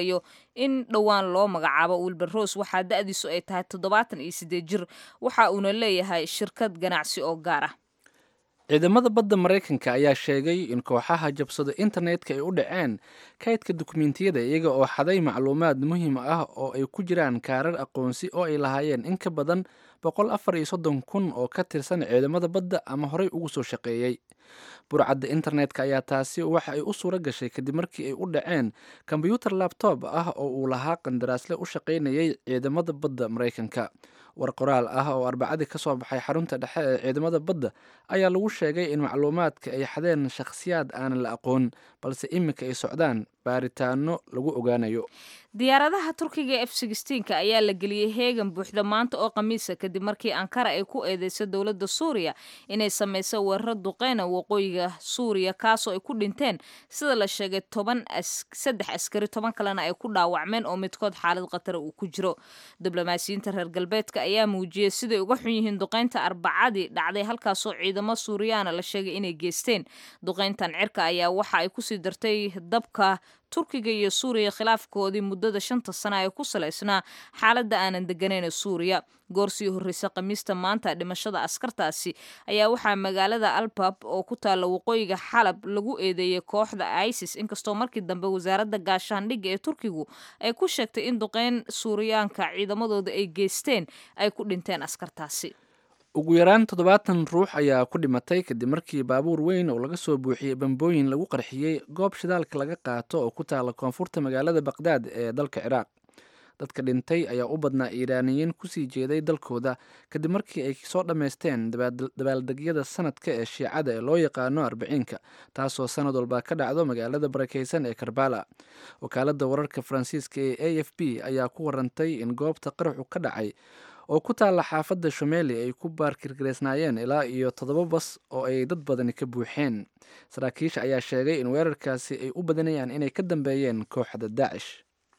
Speaker 1: in dhowaan loo magacaabo wilber rose waxaa da-diisu ay tahay toddobaatan iyo siddeed jir waxa uuna leeyahay shirkad ganacsi oo gaar ah
Speaker 2: ciidamada badda maraykanka ayaa sheegay in kooxaha jabsada internetka ay u dhaceen kaydka dukumentiyada iyaga oo xaday macluumaad muhiim ah oo ay ku jiraan kaarar aqoonsi oo ay lahaayeen in ka badan boqol afar iyo soddon kun oo ka tirsan ciidamada badda ama horey ugu soo shaqeeyey burcadda internetka ayaa taasi waxa ay u suura gashay kadib markii ay u dhaceen kombyuutar labtoob ah oo uu lahaa qandaraasle u shaqaynayay ciidamada badda maraykanka war qoraal ah oo arbacadii ka soo baxay xarunta dhexe ee ciidamada badda ayaa lagu sheegay in macluumaadka ay xadeen shakhsiyaad aanan la aqoon balse iminka ay socdaan baaritaano lagu ogaanayo
Speaker 1: diyaaradaha turkiga ee f sixteenka ayaa la geliyey heegan buuxda maanta oo khamiisa kadib markii ankara ay ku eedeysay dowladda suuriya inay samayso weeraro duqeyna waqooyiga suuriya kaasoo ay ku dhinteen sida la sheegay toban saddex askari toban kalena ay ku dhaawacmeen oo midkood xaalad khatara uu ku jiro diblomaasiyiinta reer galbeedka ayaa muujiyey siday uga xun yihiin duqeynta arbacadii dhacday halkaasoo ciidamo suuriyaana la sheegay inay geysteen duqeyntan cirka ayaa waxa ay kusii dartay dabka turkiga iyo suuriya khilaafkoodii muddada shanta sana ee ku salaysnaa xaaladda aanan deganayn ee suuriya goor sii horreysa khamiista maanta dhimashada askartaasi ayaa waxaa magaalada albab oo ku taalla waqooyiga xalab lagu eedeeyey kooxda isis inkastoo markii dambe wasaaradda gaashaandhigga ee turkigu ay ku sheegtay in duqeyn suuriyaanka ciidamadooda ay geysteen ay ku dhinteen askartaasi
Speaker 2: ugu yaraan toddobaatan ruux ayaa ku dhimatay kadib markii baabuur weyn oo laga soo buuxiyey bambooyin lagu qarxiyey goob shidaalka laga qaato oo ku taala koonfurta magaalada baqdaad ee dalka ciraaq dadka dhintay ayaa u badnaa iiraaniyiin kusii jeeday dalkooda kadib markii ay soo dhammaysteen dabaaldegyada sanadka ee shiicada ee loo yaqaano arbiciinka taasoo sanad walba ka dhacdo magaalada barakeysan ee karbala wakaalada wararka faransiiska ee a f b ayaa ku warantay in goobta qaraxu ka dhacay oo ku taalla xaafadda shumeli ay ku baarkirgareysnaayeen ilaa iyo toddoba bas oo ay dad badani ka buuxeen saraakiisha ayaa sheegay in weerarkaasi ay u badanayaan inay ka dambeeyeen kooxda daacish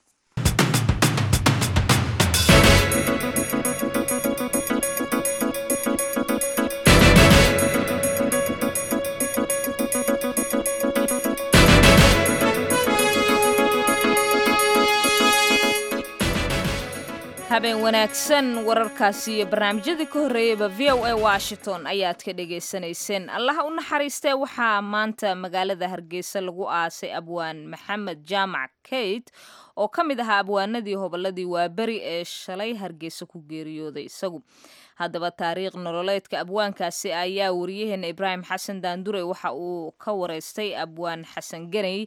Speaker 1: habeen wanaagsan wararkaasi iyo barnaamijyadii ka horreeyeyba v o a washington ayaad ka dhagaysanayseen allaha u naxariistee waxaa maanta magaalada hargeysa lagu aasay abwaan maxamed jaamac kate oo ka mid ahaa abwaanadii hobolladii waaberi ee shalay hargeysa ku geeriyooday isagu haddaba taariikh nololeedka abwaankaasi ayaa wariyaheena ibraahim xasan daandure waxa uu ka wareystay abwaan xasan ganey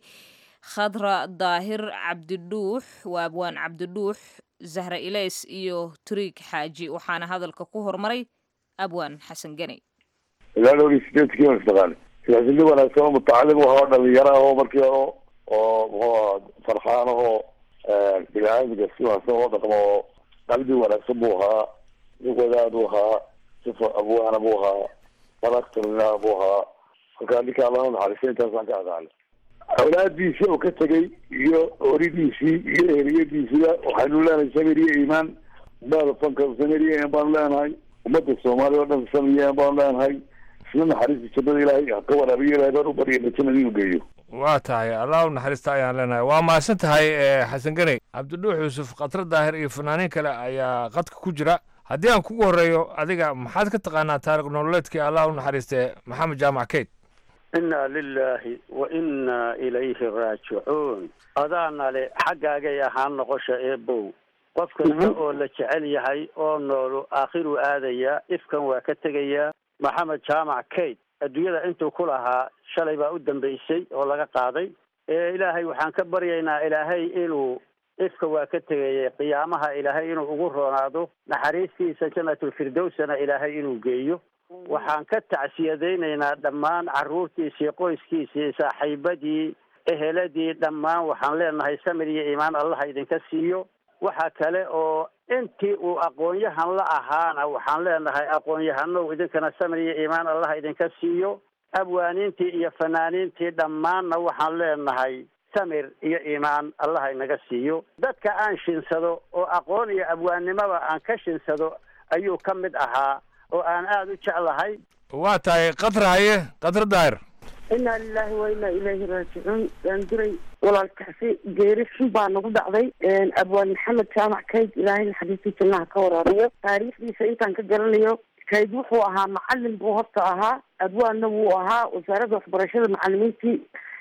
Speaker 1: khadra daahir cabdidhuux waa abwaan cabdidhuux zahra ilays iyo turiig xaaji waxaana hadalka ku hormaray abwaan xasan ganey
Speaker 18: ilaa dhowr iyo sideedkii baan isdhaqaanay siyaasili wanaagsan oo mutacalim u ahaa dhalinyaro ah oo markii hore oo muxuu ahaa farxaan ahoo bini-aadamka si wanaagsan oo dhaqmo oo qalbi wanaagsan buu ahaa nin wadaad buu ahaa sifo abwaana buu ahaa karakterna buu ahaa halkaa ninka allana naxariista intaasaan ka aqaanay awlaadiisii oo ka tegay iyo oridiisii iyo eheliyadiisiba waxaynu leenahay samir iyo iimaan baada fanka samir iyo iimaan baanu leenahay ummadda soomaaliya oo dhan samir iyo iimaan baanu leenahay isla naxariista jannada ilaahay ha ka waraabiyo ilaahay baan u baryayna jannada inuu geeyo
Speaker 19: waa tahay allah u naxariista ayaan leenahay waa mahadsan tahay xasan ganey cabdidhuux yuusuf khatra daahir iyo fanaaniin kale ayaa qadka ku jira haddii aan kugu horreeyo adiga maxaad ka taqaanaa taarikh nololeedkii allah u naxariistee maxamed jaamac keyd
Speaker 20: inna lilaahi wa inna ilayhi raajicuun adaana le xaggaagay ahaan noqosha eebow qof kasta oo la jecel yahay oo noolu aakhiruu aadayaa ifkan waa ka tegayaa maxamed jaamac kate adduunyada intuu ku lahaa shalay baa u dambaysay oo laga qaaday ee ilaahay waxaan ka baryaynaa ilaahay inuu ifka waa ka tegayay qiyaamaha ilaahay inuu ugu roonaado naxariistiisa janatulfirdowsana ilaahay inuu geeyo waxaan ka tacsiyadaynaynaa dhammaan carruurtiisii qoyskiisii saaxiibadii eheladii dhammaan waxaan leenahay samir iyo iimaan allaha idinka siiyo waxa kale oo intii uu aqoon-yahan la ahaana waxaan leenahay aqoon-yahanow idinkana samir iyo iimaan allaha idinka siiyo abwaaniintii iyo fanaaniintii dhammaanna waxaan leenahay samir iyo iimaan allaha inaga siiyo dadka aan shinsado oo aqoon iyo abwaannimoba aan ka shinsado ayuu ka mid ahaa oo aan aada u jeclahay
Speaker 19: waa tahay katra haye katra daahir
Speaker 21: inaa lilaahi wa inaa ilaahi raajicuun daanduray walaalkaasi geeri xun baa nagu dhacday abwaan maxamed jaamac kayd ilaahay naxariistii jannaha ka waraarayo taariikhdiisa intaan ka garanayo kayd wuxuu ahaa macalin buu horta ahaa abwaanna wuu ahaa wasaaradda waxbarashada macalimiintii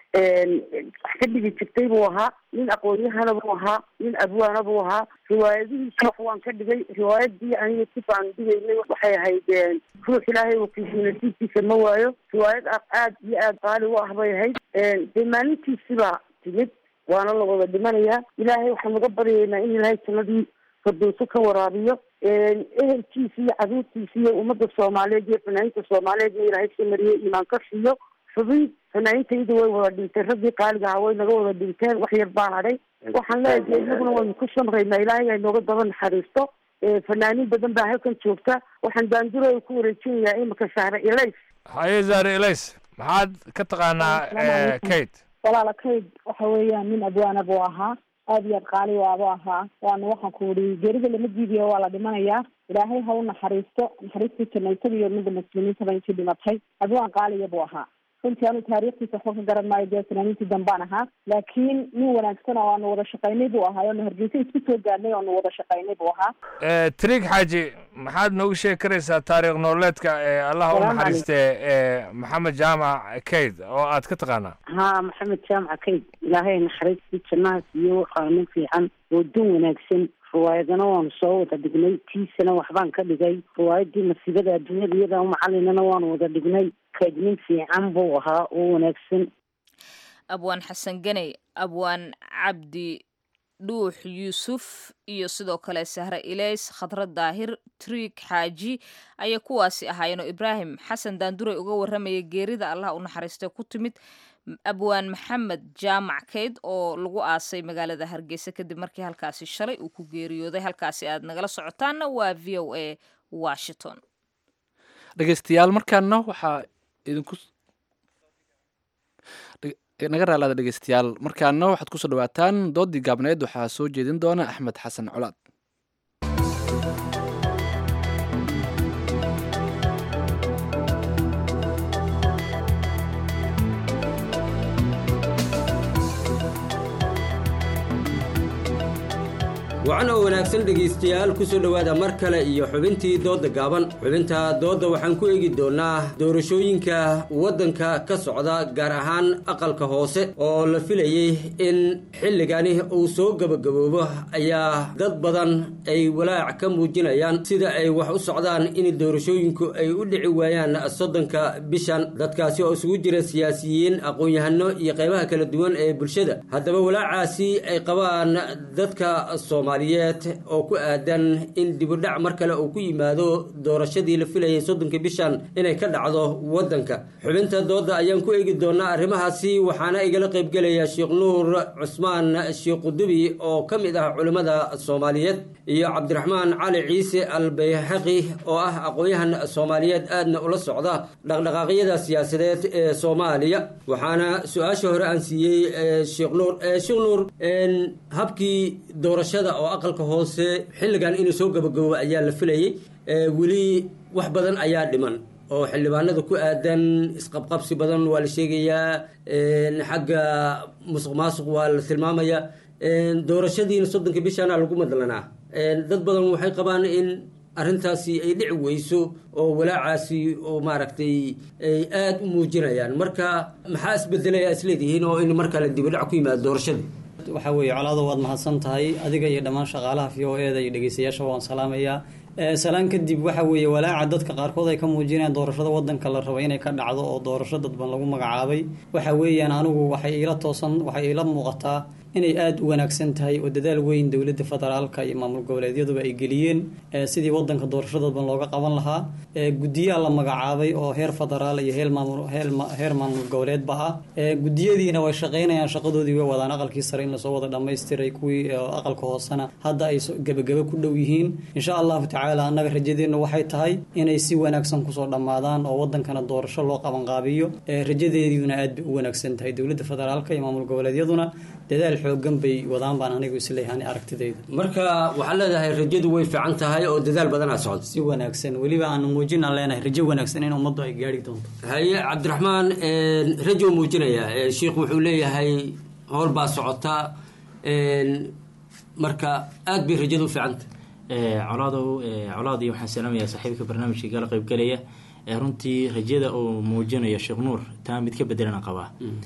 Speaker 21: wax ka dhigi jirtay buu ahaa nin aqoon-yahana buu ahaa nin abwaana buu ahaa riwaayadihiisa wax waan ka dhigay riwaayadii aniga si baan dhigaynay waxay ahayd ruux ilaahay wakiisii nasiibkiisa ma waayo riwaayad aad iyo aad qaali u ah bay ahayd dee maalintiisiba timid waana la wada dhimanayaa ilaahay waxaan uga baryaynaa in ilaahay jannadii fardowso ka waraabiyo ehelkiisa iyo caruurtiisa iyo ummadda soomaaliyeed iyo fanaaniinta soomaaliyeed in ilaahay soo mariyo imaan ka siiyo xubin fanaaniintayda way wada dhinteen raggii qaaliga ahaa way naga wada dhinteen wax yar baan hadhay waxaan leeyahay inaguna waynu ku samraynaa ilaahay ay nooga daba naxariisto fanaaniin badan baa halkan joogta waxaan daanduro ku wareejinayaa imika shahre ilays
Speaker 19: haye zaare elays maxaad ka taqaanaa kate
Speaker 22: walaala kayd waxa weeyaan nin abwaana buu ahaa aad iyo aad qaali waabuu ahaa waana waxaan ku uri geerida lama diidiyo waa la dhimanayaa ilaahay ha u naxariisto naxariistii janaytada iyo ummadda muslimiintaba intii dhimatay abwaan qaaliya buu ahaa runtii anu taariikhtiisa waxba ka garan maayo dee fanaaniintii dambaan ahaa laakiin nin wanaagsan oo aanu wada shaqaynay buu ahaa oonu hargeysa isku soo gaadnay oonu wada shaqaynay buu ahaa
Speaker 19: trig xaaji maxaad noogu sheegi karaysaa taariikh nololeedka ee allah u
Speaker 21: Salaam
Speaker 19: naxariiste ee maxamed jaamac kayd oo aad ka taqaanaa
Speaker 21: haa maxamed jaamaca kayd ilaahay naxariistii jannaha siiyo waxaa nin fiican oo dun wanaagsan riwaayadana waanu soo wada dhignay tiisana waxbaan ka dhigay riwaayadii masiibada adduunyada iyada macalinana waanu wada dhignay kayd nin fiican buu ahaa oo wanaagsan
Speaker 1: abwaan xasan ganey abwaan cabdi dhuux yuusuf iyo sidoo kale sahre ilays khadra daahir triig xaaji ayay kuwaasi ahaayeenoo ibraahim xasan daanduray uga warramayay geerida allah u naxariistay ku timid abwaan maxamed jaamac kayd oo lagu aasay magaalada hargeysa kadib markii halkaasi shalay uu ku geeriyooday halkaasi aad nagala socotaanna waa v o a washington
Speaker 2: dhegeystayaal markaana waxaa idinku naga raalaada dhegeystayaal markaana waxaad kusoo dhawaataan doodii gaabneed waxaa soo jeedin doona axmed xasan colaad
Speaker 23: wacan oo wanaagsan dhegaystayaal ku soo dhowaada mar kale iyo xubintii doodda gaaban xubinta doodda waxaan ku eegi doonnaa doorashooyinka waddanka ka socda gaar ahaan aqalka hoose oo la filayey in xilligani uu soo gebagaboobo ayaa dad badan ay walaac ka muujinayaan sida ay wax u socdaan in doorashooyinku ay u dhici waayaan soddonka bishan dadkaasi oo isugu jira siyaasiyiin aqoon-yahano iyo qaybaha kala duwan ee bulshada haddaba walaacaasi ay qabaan dadka soomaaliyeed oo ku aadan in dibudhac mar kale uu ku yimaado doorashadii la filayay soddonka bishan inay ka dhacdo waddanka xubinta doodda ayaan ku eegi doonaa arrimahaasi waxaana igala qaybgelaya sheekh nuur cusmaan sheekh qudubi oo ka mid ah culimmada soomaaliyeed iyo cabdiraxmaan cali ciise al bayhaqi oo ah aqoon-yahan soomaaliyeed aadna ula socda dhaqdhaqaaqyada siyaasadeed ee soomaaliya waxaana su-aasha hore aan siiyey sheekh nuur sheekh nuur habkii doorashada oo aqalka hoose xilligan inuu soo gabagabo ayaa la filayey weli wax badan ayaa dhiman oo xildhibaanada ku aadan isqabqabsi badan waa la sheegayaa xagga musuq maasuq waa la tilmaamayaa doorashadiina soddonka bishana lagu madlanaa dad badan waxay qabaan in arrintaasi ay dhici weyso oo walaacaasi oo maaragtay ay aada u muujinayaan marka maxaa isbedelaya isleedihiin oo in markale dibidhac ku yimaado doorashadii
Speaker 24: waxaa weeye colaado waad mahadsan tahay adiga iyo dhammaan shaqaalaha v o e da iyo dhegeystayaasha waan salaamayaa salaan kadib waxa weeye walaaca dadka qaarkood ay ka muujinayaan doorashada wadanka la rabo inay ka dhacdo oo doorasho dadban lagu magacaabay waxa weeyaan anigu waxay iila toosan waxay iila muuqataa inay aada u wanaagsan tahay oo dadaal weyn dowladda federaalka iyo maamul goboleedyaduba ay geliyeen sidii wadanka doorasho dadban looga qaban lahaa guddiyaa la magacaabay oo heer federaal iyo heer maamul heer maamul goboleedba ah guddiyadiina way shaqaynayaan shaqadoodii way wadaan aqalkii sare in lasoo wada dhammaystiray kuwii aqalka hoosena hadda ay gebagebe ku dhow yihiin insha allahu tacaala annaga rajadeennu waxay tahay inay si wanaagsan kusoo dhammaadaan oo wadankana doorasho loo qabanqaabiyo rajadeediina aad bay u wanaagsan tahay dowladda federaalka iyo maamul goboleedyaduna dadaal xoogan bay wadaan baan anigu isleeyahay ani aragtidayda
Speaker 23: marka waxaad leedahay rajadu way fiican tahay oo dadaal badanaa socda
Speaker 24: si wanaagsan weliba aan muujin aan leenahay rajo wanaagsan in ummaddu ay gaari doonto
Speaker 23: haye cabdiraxmaan rajo muujinaya sheikhu wuxuu leeyahay howl baa socota marka aad bay rajadu u fiicanta
Speaker 3: colaadow colaadii waxaan salaamayaa saaxiibka barnaamijka igala qaybgalaya runtii rajada uu muujinayo sheekh nuur taa mid ka bedelana qabaa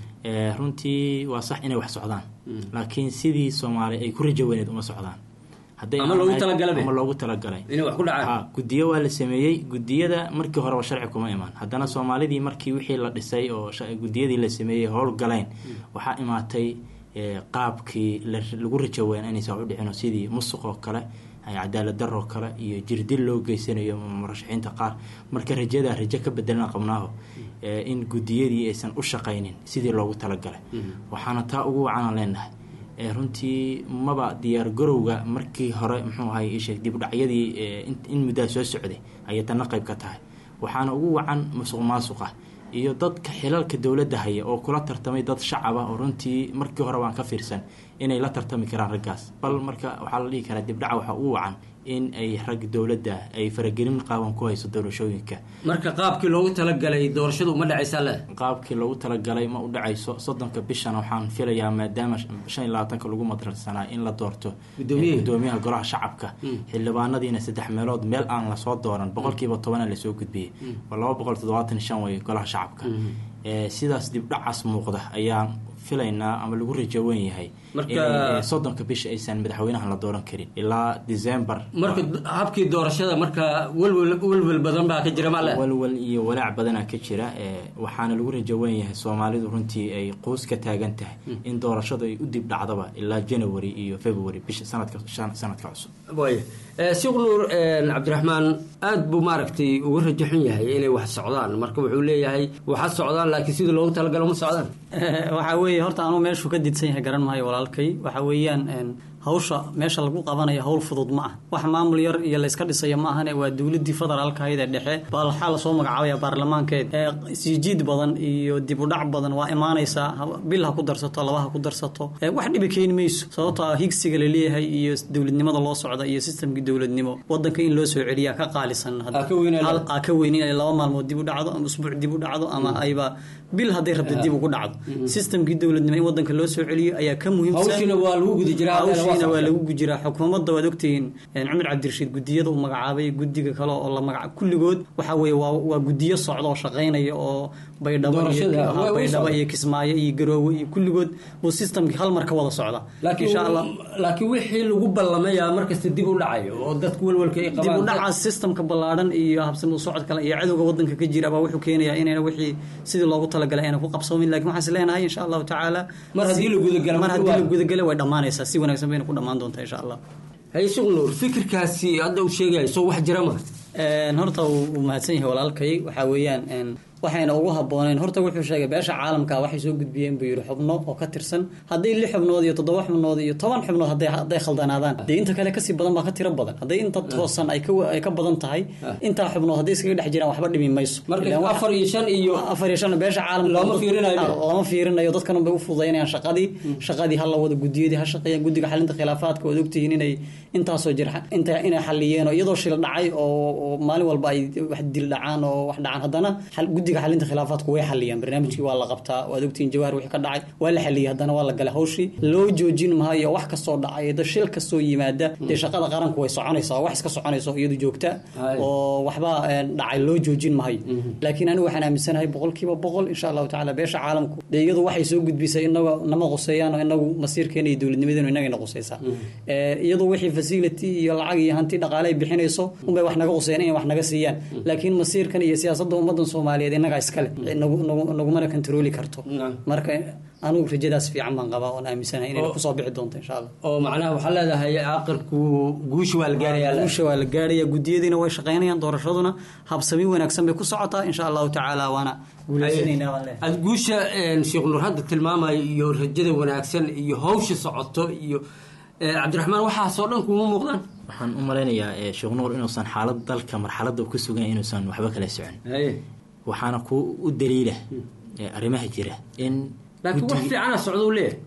Speaker 3: runtii waa sax inay wax socdaan laakiin sidii soomaali ay ku rajo weyneed uma socdaan
Speaker 23: Ama loogu talagalay.
Speaker 3: ama loogu talagalay
Speaker 23: Inay wax ku dhacaan.
Speaker 3: Ha, gudiyo waa la sameeyey gudiyada markii horeba sharci kuma imaan haddana soomaalidii markii wixii la dhisay oo sha- gudiyadii la sameeyey howl galeen waxaa imaatay eh, qaabkii la- lagu rajo weyn inaysan wax u dhicin oo sidii musuq oo kale ay cadaalad daroo kale iyo jirdil loo geysanayo murashaxiinta qaar marka rajada rajo ka bedelana qabnaaho eh, in gudiyadii aysan u shaqaynin sidii loogu talagalay waxaana taa ugu wacanaan leenahay ee runtii maba diyaar garowga markii hore muxuu ahay isheeg dib u dhacyadii ee, in- in muddaa soo socday ayay tanna qayb ka tahay waxaana ugu wacan musuq maasuqa iyo dadka xilalka dowladda haya oo kula tartamay dad shacaba oo runtii markii hore waan ka fiirsan inay la tartami karaan raggaas bal marka waxaa la dhihi karaa dibdhaca waxaa ugu wacan in ay rag dowladda ay faragelin qaaban ku hayso doorashooyinka
Speaker 23: marka qaabkii loogu talagalay doorashadu uma dhacaysaa le
Speaker 3: qaabkii loogu talagalay ma u dhacayso soddonka bishan waxaan filayaa maadaama shan iyo labaatanka lagu madrasanaa in la doorto
Speaker 23: Guddoomiyaha.
Speaker 3: eh, guddoomiyaha golaha shacabka xildhibaanadiina saddex meelood meel aan lasoo dooran boqolkiiba tobana lasoo gudbiyey waa laba boqol toddobaatan iyo shan way golaha shacabka Eh, sidaas dibdhacaas muuqda ayaan filaynaa ama lagu rajo weyn yahay
Speaker 23: Marka-
Speaker 3: inay, eh, soddonka bisha aysan madaxweynaha la dooran karin ilaa december
Speaker 23: marka habkii doorashada marka welwel welwel badan baa ka jira male
Speaker 3: walwal iyo walaac badanaa ka jira ee, waxaana lagu rajo weyn yahay soomaalidu runtii ay quus ka taagan tahay in doorashadu ay u dib dhacdaba ilaa january iyo february bisha sanadka shan- sanadka cusub
Speaker 23: waaya sheekh nuur cabdiraxmaan aad buu maaragtay uga rajo xun yahay inay wax socdaan marka wuxuu leeyahay waxa socdaan laakiin sidii loogu talagalo ma socdaan
Speaker 24: waxaa weeye horta anuu meeshuu ka didsan yahay garan maayo walaalkay waxa weeyaan een, hawsha meesha lagu qabanayo hawl fudud ma ah wax maamul yar iyo layska dhisayo ma ahane waa dowladii federaalka ahayd ee dhexe baa waxaa lasoo magacaabaya baarlamaankeed ee siijiid badan iyo dib u dhac badan waa imaanaysaa ha- bil ha ku darsato laba ha ku darsato ee wax dhibi keeni mayso sababtoo ah higsiga la leeyahay iyo dowladnimada loo socda iyo sistamkii dowladnimo wadanka in loo soo celiyaa ka qaalisan hadda.
Speaker 23: Aa ka weyn in-
Speaker 24: Hal- aa ka weyn inay laba maalmood dib u dhacdo ama usbuuc dib u dhacdo ama ayba bil hadday rabta dib ugu dhacdo sistamkii dowladnimo in wadanka loo soo celiyo ayaa ka muhiimsan
Speaker 23: Hawshiina waa lagu guda jiraa, hadda waa
Speaker 24: hawshiina waa
Speaker 23: socota.
Speaker 24: lagu gujiraa xukuumadda waad ogtihiin een, cumar cabdirashiid gudiyada uu magacaabay gudiga kale oo la magaca kulligood waxa weeye waa waa gudiyo socda oo shaqaynaya oo baydhabo iyo
Speaker 23: Doorashada,
Speaker 24: ha,
Speaker 23: way- way
Speaker 24: baydhabo
Speaker 23: socda.
Speaker 24: iyo kismaayo iyo garoowe iyo kulligood buu sistamkii hal mar ka wada socda
Speaker 23: laakiin
Speaker 24: insha allah
Speaker 23: laakiin wixii lagu ballamayaa markasta dib u dhacayo oo dadku welwelka ay
Speaker 24: dib u
Speaker 23: qabaan
Speaker 24: dhacaas sistamka ballaadhan iyo habsami u socod kale iyo cadowga wadanka ka jira baa wuxuu keenayaa inayna wixii sidii loogu talagalay ayna ku qabsoomin laakiin waxaan is leenahay insha allahu tacaala
Speaker 23: Mar haddii la gudagalo,
Speaker 24: mar haddii
Speaker 23: waa-
Speaker 24: la gudagalo way dhammaanaysaa si wanaagsan bayna ku dhammaan doontaa insha allah
Speaker 23: haye sheekh nuur fikirkaasi hadda uu sheegaya soo wax jira ma
Speaker 24: Een, horta uu uu mahadsan yahay walaalkay waxaa weeyaan een, waxayna ugu habbooneen horta wuxuu sheegay beesha caalamka waxay soo gudbiyeen buu yidhi xubno oo ka tirsan hadday lix xubnood iyo toddoba xubnood iyo toban xubnood hadday hadday khaldanaadaan dee inta kale kasii badan baa ka tiro badan hadday inta toosan ay ka wa- ay ka badan tahay intaa xubnood hadday iskaga dhex jiraan waxba dhimi mayso
Speaker 23: Marka
Speaker 24: Ilaan wax-
Speaker 23: afar iyo shan iyo
Speaker 24: afar iyo shan beesha caalamka
Speaker 23: Looma fiirinayo.
Speaker 24: Ah, lama fiirinayo dadkan bay u fududaynayaan shaqadii shaqadii ha la wado gudiyadii ha shaqeeyaan guddiga xalinta khilaafaadka waad ogtihiin inay intaasoo jir inta inay xaliyeen oo iyadoo shil dhacay oo oo maalin walba ay wax dil dhacaan oo wax dhacaan haddana xal- guddiga xalinta khilaafaadku way xaliyaan barnaamijkii waa la qabtaa waad ogtihiin jawaar wixii ka dhacay waa la xaliyay haddana waa la galay hawshii loo joojin maayo wax kastoo dhacay da shil kastoo yimaada dee shaqada qaranku way soconaysaa wax iska soconaysa oo iyadu joogta
Speaker 23: Hay.
Speaker 24: oo waxba een, dhacay loo joojin maayo laakiin anigu waxaan aaminsanahay boqolkiiba boqol insha allahu tacaala beesha caalamku dee iyadu waxay soo gudbisay inaga nama quseeyaan oo inagu masiirkeena iyo dowladnimadeenu inagana quseysaa Ee, iyadu wixii facility iyo lacag iyo hanti dhaqaale ay bixinayso unbay wax naga quseeyaan inay wax naga siiyaan laakiin masiirkan iyo siyaasadda ummadan soomaaliyeed inagaa iskale nagu- nagu- nagumana kantarooli karto marka anigu rajadaas fiican baan qabaa oon aaminsanahay inay
Speaker 23: Oo-
Speaker 24: kusoo bixi doonto insha allah
Speaker 23: oo macnaha waxaa leedahay aqalku guusha waa la gaarayaa
Speaker 24: guusha waa la gaaraya gudiyadiina way shaqaynayaan doorashaduna habsami wanaagsan bay ku socotaa insha allahu tacaala waana guuleysanaynaa waan leeyahay
Speaker 23: aad guusha een, sheekh nuur hadda tilmaamayo iyo rajada wanaagsan iyo hawsha socoto iyo eh, cabdiraxmaan waxaasoo dhan kuma muuqdaan
Speaker 3: waxaan u malaynayaa eh, sheekh nuur inuusan xaalad dalka marxaladda uu ku sugan yahay inuusan waxba kala socon
Speaker 23: haye
Speaker 3: waxaana ku u daliila eh, arrimaha jira in
Speaker 23: laakiin wax
Speaker 3: guddiga-
Speaker 23: fiicana socda u leeyahay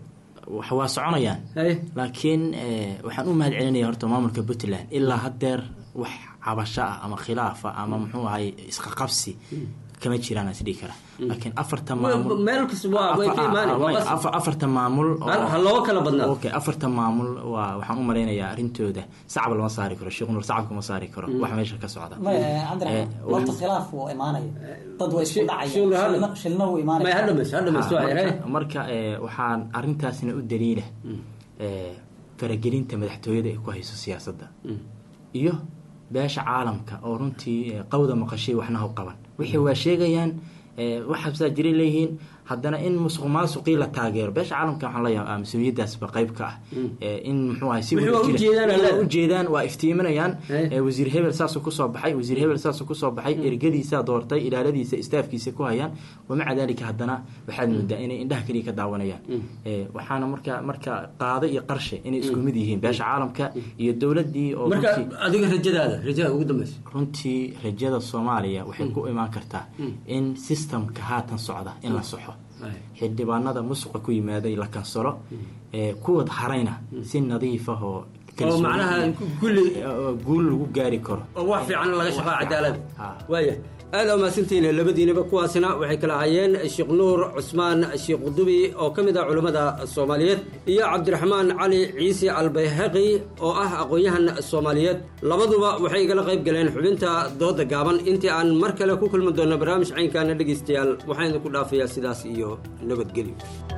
Speaker 3: wax waa soconayaan laakiin eh, waxaan u mahad celinaya horta maamulka puntland ilaa haddeer wax cabasho ah ama khilaaf ah ama muxuu ahay isqaqabsi kama jiraan aan isdhihi karaa laakiin afarta maamul
Speaker 23: meel kasta waa way ka imaanay waa qasab.
Speaker 3: Afar- afarta maamul oo-
Speaker 23: Ha- ha looga kala badnaado.
Speaker 3: okay afarta maamul waa waxaan u malaynayaa arrintooda sacab lama saari karo sheekh nur sacabka ma saari karo wax meesha ka socda
Speaker 24: maya
Speaker 3: Eh,
Speaker 24: cabdiraxmaan
Speaker 3: wax-
Speaker 24: horta khilaaf wuu imaanaya dad way isku
Speaker 3: shil-
Speaker 24: dhacayaan shilna wuu imaanaya
Speaker 3: Ha, marka- marka eh, waxaan arintaasna u daliila eh, faragelinta madaxtooyada ay ku hayso siyaasadda iyo beesha caalamka oo runtii eh, qawda maqashay waxna u qaban wixii waa sheegayaan eh, wax habsaa jiray leeyihiin haddana in musuq maasuqii la taageero beesha caalamka waxaan leeyahay ah, mas-uuliyaddaasba qayb ka ah Eh, in muxuu ahay si
Speaker 23: Wixii waa
Speaker 3: wada jira-
Speaker 23: ujeedaan,
Speaker 3: waa
Speaker 23: alle.
Speaker 3: ujeedaan waa iftiiminayaan Eh, wasiir hebel saasuu kusoo baxay wasiir hebel saasuu kusoo baxay ergadiisaa doortay ilaaladiisa istaafkiisa ku hayaan wamaca dalika haddana waxaad moodaa inay indhaha keliya ka daawanayaan Eh, waxaana marka marka qaado iyo qarshe inay isku mid yihiin beesha caalamka iyo dowladii oo
Speaker 23: marka
Speaker 3: runtii-
Speaker 23: adiga rajadaada rajada ugu dambeysa
Speaker 3: runtii rajada soomaaliya waxay ku imaan kartaa in systemka haatan socda in la soxo xildhibaanada musuqa ku yimaaday la kansalo ee kuwad harayna si nadiif ah oo kalsooni
Speaker 23: macnaha
Speaker 3: iyo- oo guul lagu gaari karo
Speaker 23: oo wax fiican laga shaqaa cadaalad waaya aada umahadsantihiin labadiinaba kuwaasina waxay kala hayeen sheekh nuur cusmaan sheekh qudubi oo ka mid ah culammada soomaaliyeed iyo cabdiraxmaan cali ciise albayhaqi oo ah aqoon-yahan soomaaliyeed labaduba waxay igala qayb galeen xubinta dooda gaaban intii aan mar kale ku kulmi doonno barnaamij caynkaana dhegaystayaal waxaan idinku dhaafayaa sidaas iyo nabadgelyo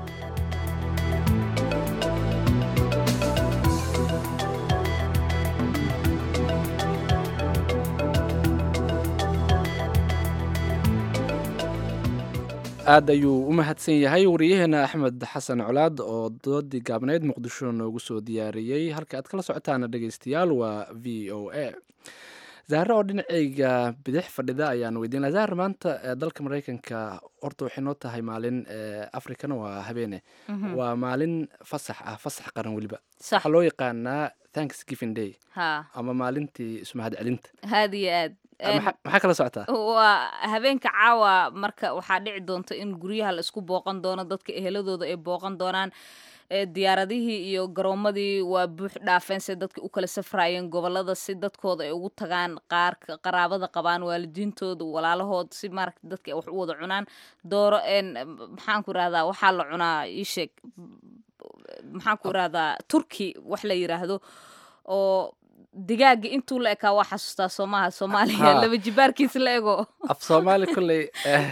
Speaker 2: aad ayuu u mahadsan yahay wariyaheena axmed xasan colaad oo doodii gaabneyd muqdisho noogu soo diyaariyey halka aad kala socotaana dhegeystayaal waa v o a zahre oo dhinaceyga bidix fadhida ayaan weydiin lahaa zahre maanta ee dalka mareykanka horta waxay noo tahay maalin ee afrikana waa habeene
Speaker 1: Mhm.
Speaker 2: waa maalin fasax ah fasax qaran weliba
Speaker 1: Sax.
Speaker 2: waxaa loo yaqaanaa thanksgiving day
Speaker 1: ha
Speaker 2: ama maalintii ismahad celinta
Speaker 1: aad iyo aad
Speaker 2: maxaa maxaa kala socotaa
Speaker 1: waa habeenka caawa marka waxaa dhici doonta in guryaha la isku booqan doono dadka eheladooda ay booqan doonaan ee diyaaradihii iyo garoomadii waa buux dhaafeen se dadka u kala safraayeen gobolada si dadkooda ay ugu tagaan qaar ka- qaraabada qabaan waalidiintooda walaalahood si maaragta dadka ay wax u wada cunaan dooro een maxaan ku irahdaa waxaa la cunaa ii sheeg maxaan ku irahdaa turki wax la yiraahdo oo digaaga intuu la ekaa waa xasuustaa soomaha soomaaliya
Speaker 2: Ha.
Speaker 1: laba jibaarkiis la ego
Speaker 2: af soomaali kolley eh,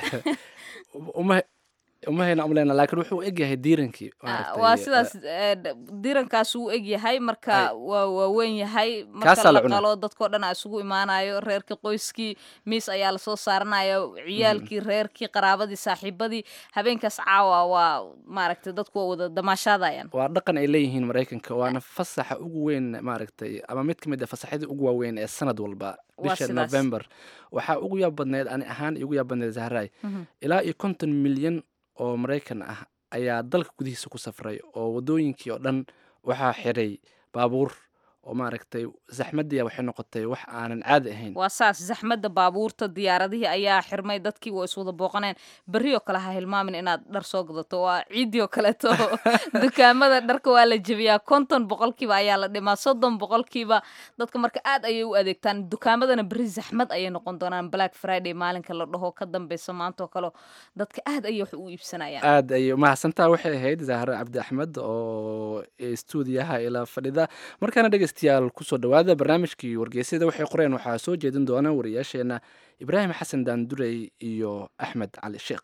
Speaker 2: uma uma hayna umleyna laakiin wuxuu egyahay diirankii maaragtay,
Speaker 1: waa
Speaker 2: eh,
Speaker 1: sidaas eh, d- dirankaas uu eg yahay marka waa waaweyn yahay marka
Speaker 2: Kaasaa la
Speaker 1: la
Speaker 2: cunaa.
Speaker 1: qalo dadkoo dhan aa isugu imaanayo reerkii qoyskii miis ayaa lasoo saaranaya ciyaalkii reerkii qaraabadii saaxiibadii habeenkaas caawa waa maaragtay dadku waa wada damaashaadayaan
Speaker 2: waa dhaqan ay leeyihiin maraykanka waana fasaxa ugu weyn maaragtay ama mid ka mid a fasaxyada ugu waaweyn ee sanad walba
Speaker 1: Waa
Speaker 2: bisha
Speaker 1: sidaas.
Speaker 2: november waxaa ugu yaab badneed ani ahaan igu yaab badneed zahraay
Speaker 1: Mhm.
Speaker 2: ilaa iyo konton milyan oo maraykan ah ayaa dalka gudihiisa ku safray oo wadooyinkii oo dhan waxaa xiray baabuur oo maaragtay zaxmadii waxay noqotay wax aanan caadi ahayn
Speaker 1: waa saas zaxmadda baabuurta diyaaradihii ayaa xirmay dadkii waa iswada booqaneen berri oo kale ha hilmaamin inaad dhar soo gadato waa ciidii oo kaleeto dukaamada dharka waa la jebiyaa konton boqolkiiba ayaa la dhimaa soddon boqolkiiba dadka marka aad ayay u adeegtaan dukaamadana berri zaxmad ayay noqon doonaan black friday maalinka la dhaho ka dambeysa maanta oo kale dadka aad ayay wax u iibsanayaan
Speaker 2: aad ayay umahadsantaa waxay ahayd zahro cabdi axmed oo stuudiyaha ila fadhida markaana dhegeystayaal kusoo dhawaada barnaamijkii wargeysyada waxay qoreen waxaa soo jeedin doona wariyaasheena ibraahim xasan daandurey iyo axmed cali sheekh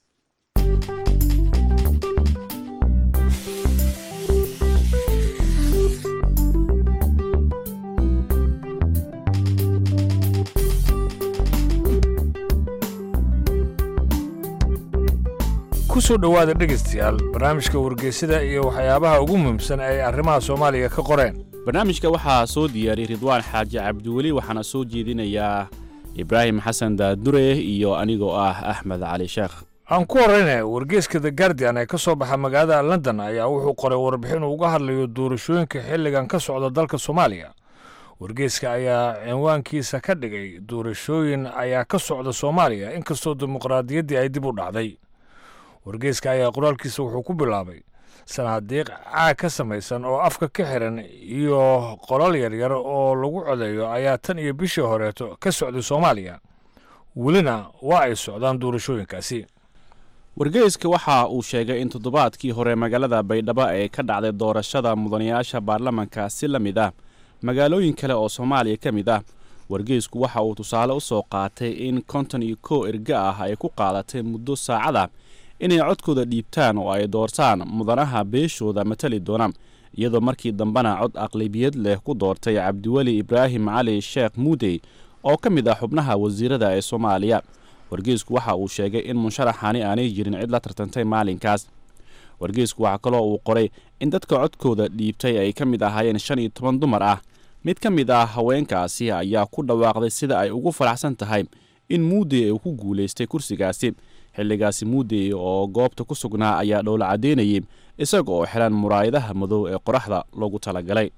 Speaker 19: ku soo dhowaada dhegaystayaal barnaamijka wargeysada iyo waxyaabaha ugu muhiimsan ay arrimaha soomaaliya ka qoreen
Speaker 4: barnaamijka waxaa soo diyaariyey ridwaan xaaji cabdiweli waxaana soo jeedinayaa ibraahim xasan daadure iyo anigoo ah axmed cali sheekh
Speaker 19: aan ku horeyna wargeyska the guardian ee ka soo baxa magaalada london ayaa wuxuu qoray warbixin uu uga hadlayo doorashooyinka xilligan ka socda dalka soomaaliya wargeyska ayaa cinwaankiisa ka dhigay doorashooyin ayaa ka socda soomaaliya inkastoo dimuqraadiyaddii ay dib u dhacday wargeyska ayaa qoraalkiisa wuxuu ku bilaabay sanaadiiq caag ka samaysan oo afka ka xiran iyo qolal yaryar oo lagu codeeyo ayaa tan iyo bishii horeeto ka socday soomaaliya welina waa ay socdaan doorashooyinkaasi
Speaker 4: wargeyska waxa uu sheegay in toddobaadkii hore magaalada baydhabo ay ka dhacday doorashada mudanayaasha baarlamanka si la mid ah magaalooyin kale oo soomaaliya ka mid ah wargeysku waxa uu tusaale u soo qaatay in konton iyo kow erga ah ay ku qaadatay muddo saacada inay codkooda dhiibtaan oo ay doortaan mudanaha beeshooda matali doona iyadoo markii dambena cod aqlabiyad leh ku doortay cabdiweli ibraahim cali sheekh muudey oo ka mid ah xubnaha wasiirada ee soomaaliya wargeysku waxa uu sheegay in musharaxani aanay jirin cid la tartantay maalinkaas wargeysku waxaa kaloo uu qoray in dadka codkooda dhiibtay ay ka mid ahaayeen shan iyo toban dumar ah mid ka mid ah haweenkaasi ayaa ku dhawaaqday sida ay ugu faraxsan tahay in muudey uu ku guulaystay kursigaasi xilligaasi muudey oo goobta ku sugnaa ayaa dhowla caddeynayay isaga oo xiran muraayadaha madow ee qoraxda loogu talagalay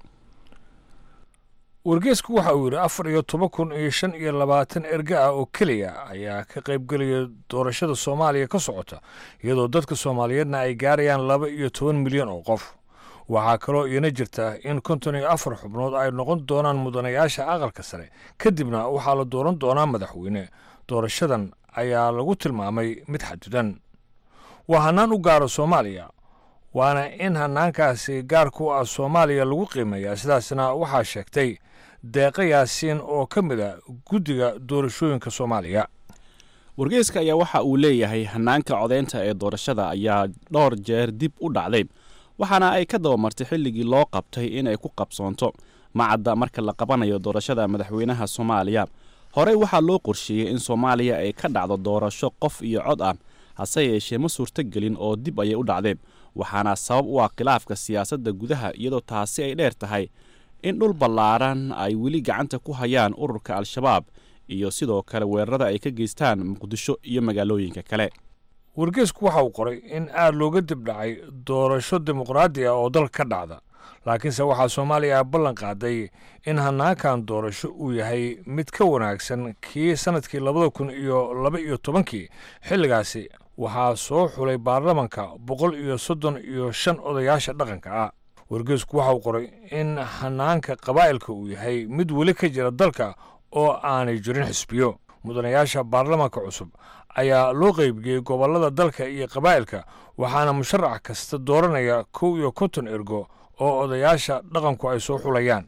Speaker 19: wargeysku waxa uu yidhi afar iyo toban kun iyo shan iyo labaatan erga ah oo keliya ayaa ka qaybgelaya doorashada soomaaliya ka socota iyadoo dadka soomaaliyeedna ay gaarayaan laba iyo toban milyan oo qof waxaa kaloo iina jirta in konton iyo afar xubnood ay noqon doonaan mudanayaasha aqalka sare kadibna waxaa la dooran doonaa madaxweyne doorashadan ayaa lagu tilmaamay mid xadidan waa hannaan u gaaro soomaaliya waana in hannaankaasi gaarku ah soomaaliya lagu qiimeeyaa sidaasna waxaa sheegtay deeqa yaasiin oo ka mid a guddiga doorashooyinka soomaaliya
Speaker 4: wargeyska ayaa waxa uu leeyahay hannaanka codaynta ee doorashada ayaa dhowr jeer dib u dhacday waxaana ay ka dabamartay xilligii loo qabtay in ay ku qabsoonto macadda marka la qabanayo doorashada madaxweynaha soomaaliya horey waxaa loo qorsheeyey in soomaaliya ay ka dhacdo doorasho qof iyo cod ah hase yeeshee ma suurtogelin oo dib ayay u dhacdeen waxaana sabab u ah khilaafka siyaasadda gudaha iyadoo taasi ay dheer tahay in dhul ballaaran ay weli gacanta ku hayaan ururka al-shabaab iyo sidoo kale weerarada ay ka geystaan muqdisho iyo magaalooyinka kale
Speaker 19: wargeysku waxa uu qoray in aad looga dibdhacay doorasho dimuqraadi ah oo dalka ka dhacda laakiinse waxaa soomaaliya ballan qaaday in hannaankan doorasho uu yahay mid ka wanaagsan kii sannadkii labada kun iyo laba iyo tobankii xilligaasi waxaa soo xulay baarlamanka boqol iyo soddon iyo shan odayaasha dhaqanka ah wargeysku waxa uu qoray in hannaanka qabaa'ilka uu yahay mid weli ka jira dalka oo aanay jirin xisbiyo mudanayaasha baarlamanka cusub ayaa loo qeybiyey gobollada dalka iyo qabaa'ilka waxaana musharax kasta dooranaya kow iyo konton ergo oo odayaasha dhaqanku ay soo xulayaan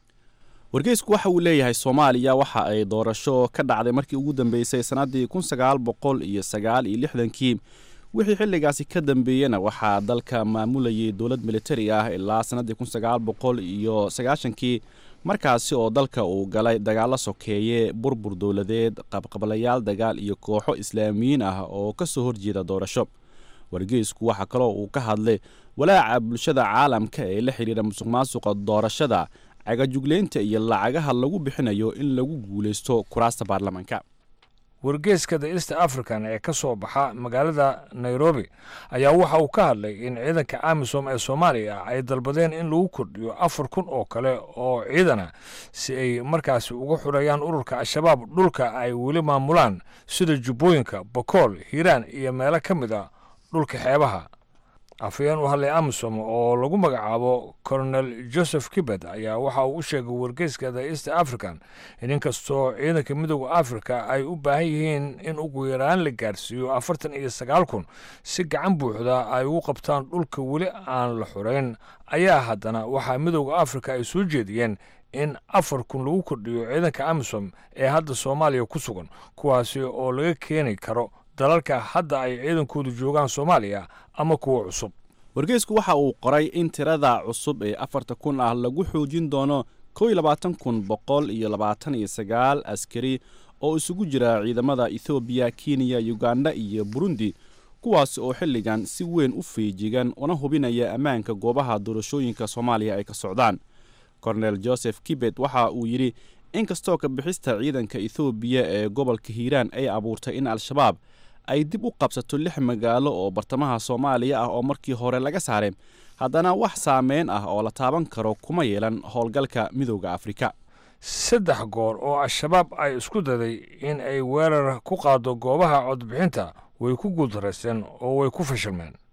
Speaker 4: wargeysku waxa uu leeyahay soomaaliya waxa ay doorasho ka dhacday markii ugu dambeysay sannaddii kun sagaal boqol iyo sagaal iyo lixdankii wixii xilligaasi ka dambeeyena waxaa dalka maamulayay dowlad militari ah ilaa sannaddii kun sagaal boqol iyo sagaashankii markaasi oo dalka uu galay dagaallo sokeeye burbur dowladeed qabqablayaal dagaal iyo kooxo islaamiyiin ah oo ka soo horjeeda doorasho wargeysku waxaa kaloo uu ka hadlay walaaca bulshada caalamka ee la xidhiira musuq maasuqa doorashada cagajugleynta iyo lacagaha lagu bixinayo in lagu guulaysto kuraasta baarlamanka
Speaker 19: wargeeska the east african ee ka soo baxa magaalada nairobi ayaa waxa uu ka hadlay in ciidanka amisom ee soomaaliya ay dalbadeen in lagu kordhiyo afar kun oo kale oo ciidana si ay markaasi uga xurayaan ururka al-shabaab dhulka ay weli maamulaan sida jubbooyinka bokool hiiraan iyo meelo ka mid a dhulka xeebaha afayeen u hadlay amisom oo lagu magacaabo colonel joseph kibet ayaa waxa uu u sheegay wargeyska the east african in inkastoo ciidanka midooda africa ay u baahan yihiin in ugu yaraan la gaarsiiyo afartan iyo sagaal kun si gacan buuxda ay ugu qabtaan dhulka weli aan la xurayn ayaa haddana waxaa midooda africa ay soo jeediyeen in afar kun lagu kordhiyo ciidanka amisom ee hadda soomaaliya ku sugan kuwaasi oo laga keeni karo dalalka hadda ay ciidankoodu joogaan soomaaliya ama kuwa cusub
Speaker 4: wargeysku waxa uu qoray in tirada cusub ee afarta kun ah lagu xoojin doono kow iyo labaatan kun boqol iyo labaatan iyo sagaal askari oo isugu jira ciidamada ethoobiya kenya uganda iyo burundi kuwaas oo xilligan si weyn u feejigan una hubinaya ammaanka goobaha doorashooyinka soomaaliya ay ka socdaan kornel joseph kibet waxa uu yidhi inkastoo ka bixista ciidanka ethoobiya ee gobolka hiiraan ay abuurtay in al-shabaab ay dib u qabsato lix magaalo oo bartamaha soomaaliya ah oo markii hore laga saaray haddana wax saameyn ah oo la taaban karo kuma yeelan howlgalka midooda afrika
Speaker 19: saddex goor oo al-shabaab ay isku daday in ay weerar ku qaado goobaha codbixinta way ku guultaraysteen oo way ku fashilmeen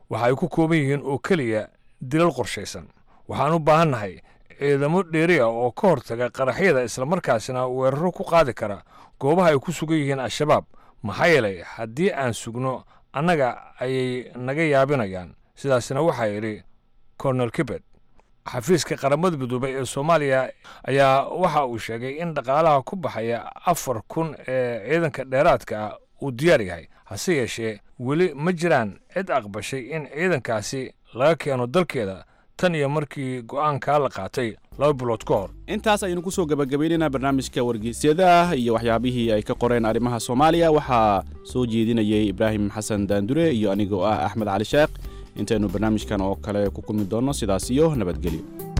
Speaker 19: waxa ay ku kooban yihiin oo keliya dilal qorshaysan waxaan u baahannahay ciidamo dheeri ah oo ka hortaga qaraxyada islamarkaasina weeraro ku qaadi kara goobaha ay ku sugan yihiin al-shabaab maxaa yeelay haddii aan sugno annaga ayay naga yaabinayaan sidaasina waxaa yidhi cornel kibet xafiiska qaramada midoobey ee soomaaliya ayaa waxa uu sheegay in dhaqaalaha ku baxaya afar kun ee ciidanka dheeraadka ah uu diyaar yahay hase yeeshee weli ma jiraan cid aqbashay in ciidankaasi laga keeno dalkeeda tan iyo markii go'aankaa la qaatay laba bilood ka hor
Speaker 4: intaas ayaynu ku soo gebagabaynaynaa barnaamijka wargeysyada iyo waxyaabihii ay ka qoreen arrimaha soomaaliya waxaa soo jeedinayay ibraahim xasan daandure iyo anigoo ah axmed cali sheekh intaynu barnaamijkan oo kale ku kulmi doonno sidaas iyo nabadgelyo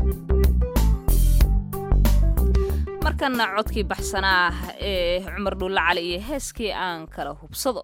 Speaker 1: markana codkii baxsanaa ee cumar dhuulle cali iyo heeskii aan kala hubsado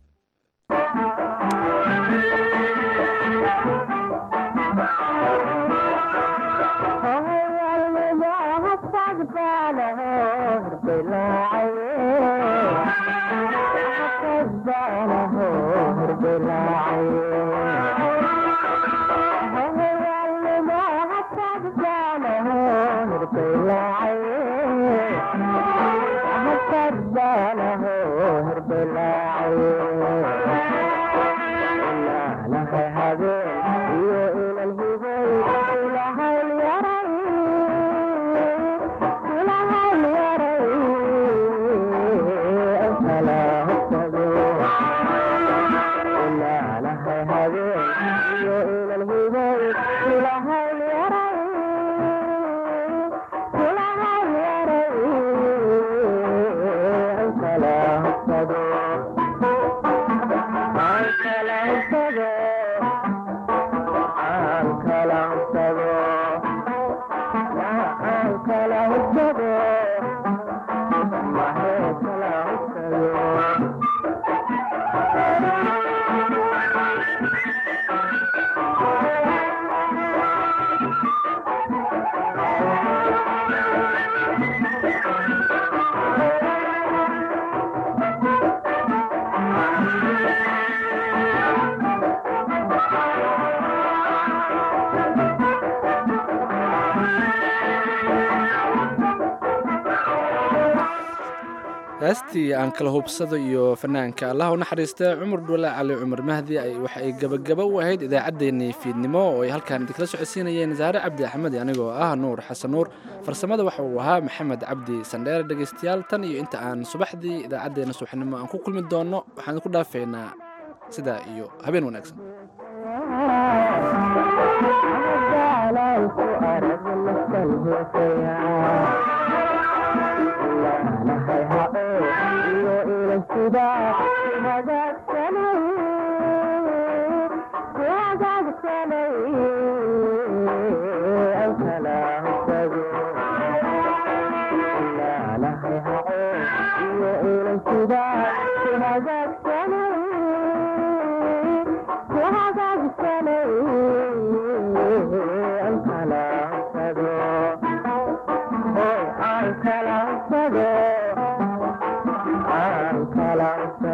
Speaker 2: heestii aan kala hubsado iyo fanaanka allah u naxariista cumar dhuule cali cumar mahdi waxa ay gebagaba u ahayd idaacaddeenii fiidnimo oo ay halkaan idinkala socodsiinayeen saare cabdi axmed anigoo ah nuur xasan nuur farsamada waxa uu ahaa maxamed cabdi sandheere dhegaystayaal tan iyo inta aan subaxdii idaacaddeenna subaxnimo aan ku kulmi doonno waxaan ku dhaafaynaa sidaa iyo habeen wanaagsan
Speaker 17: Hello.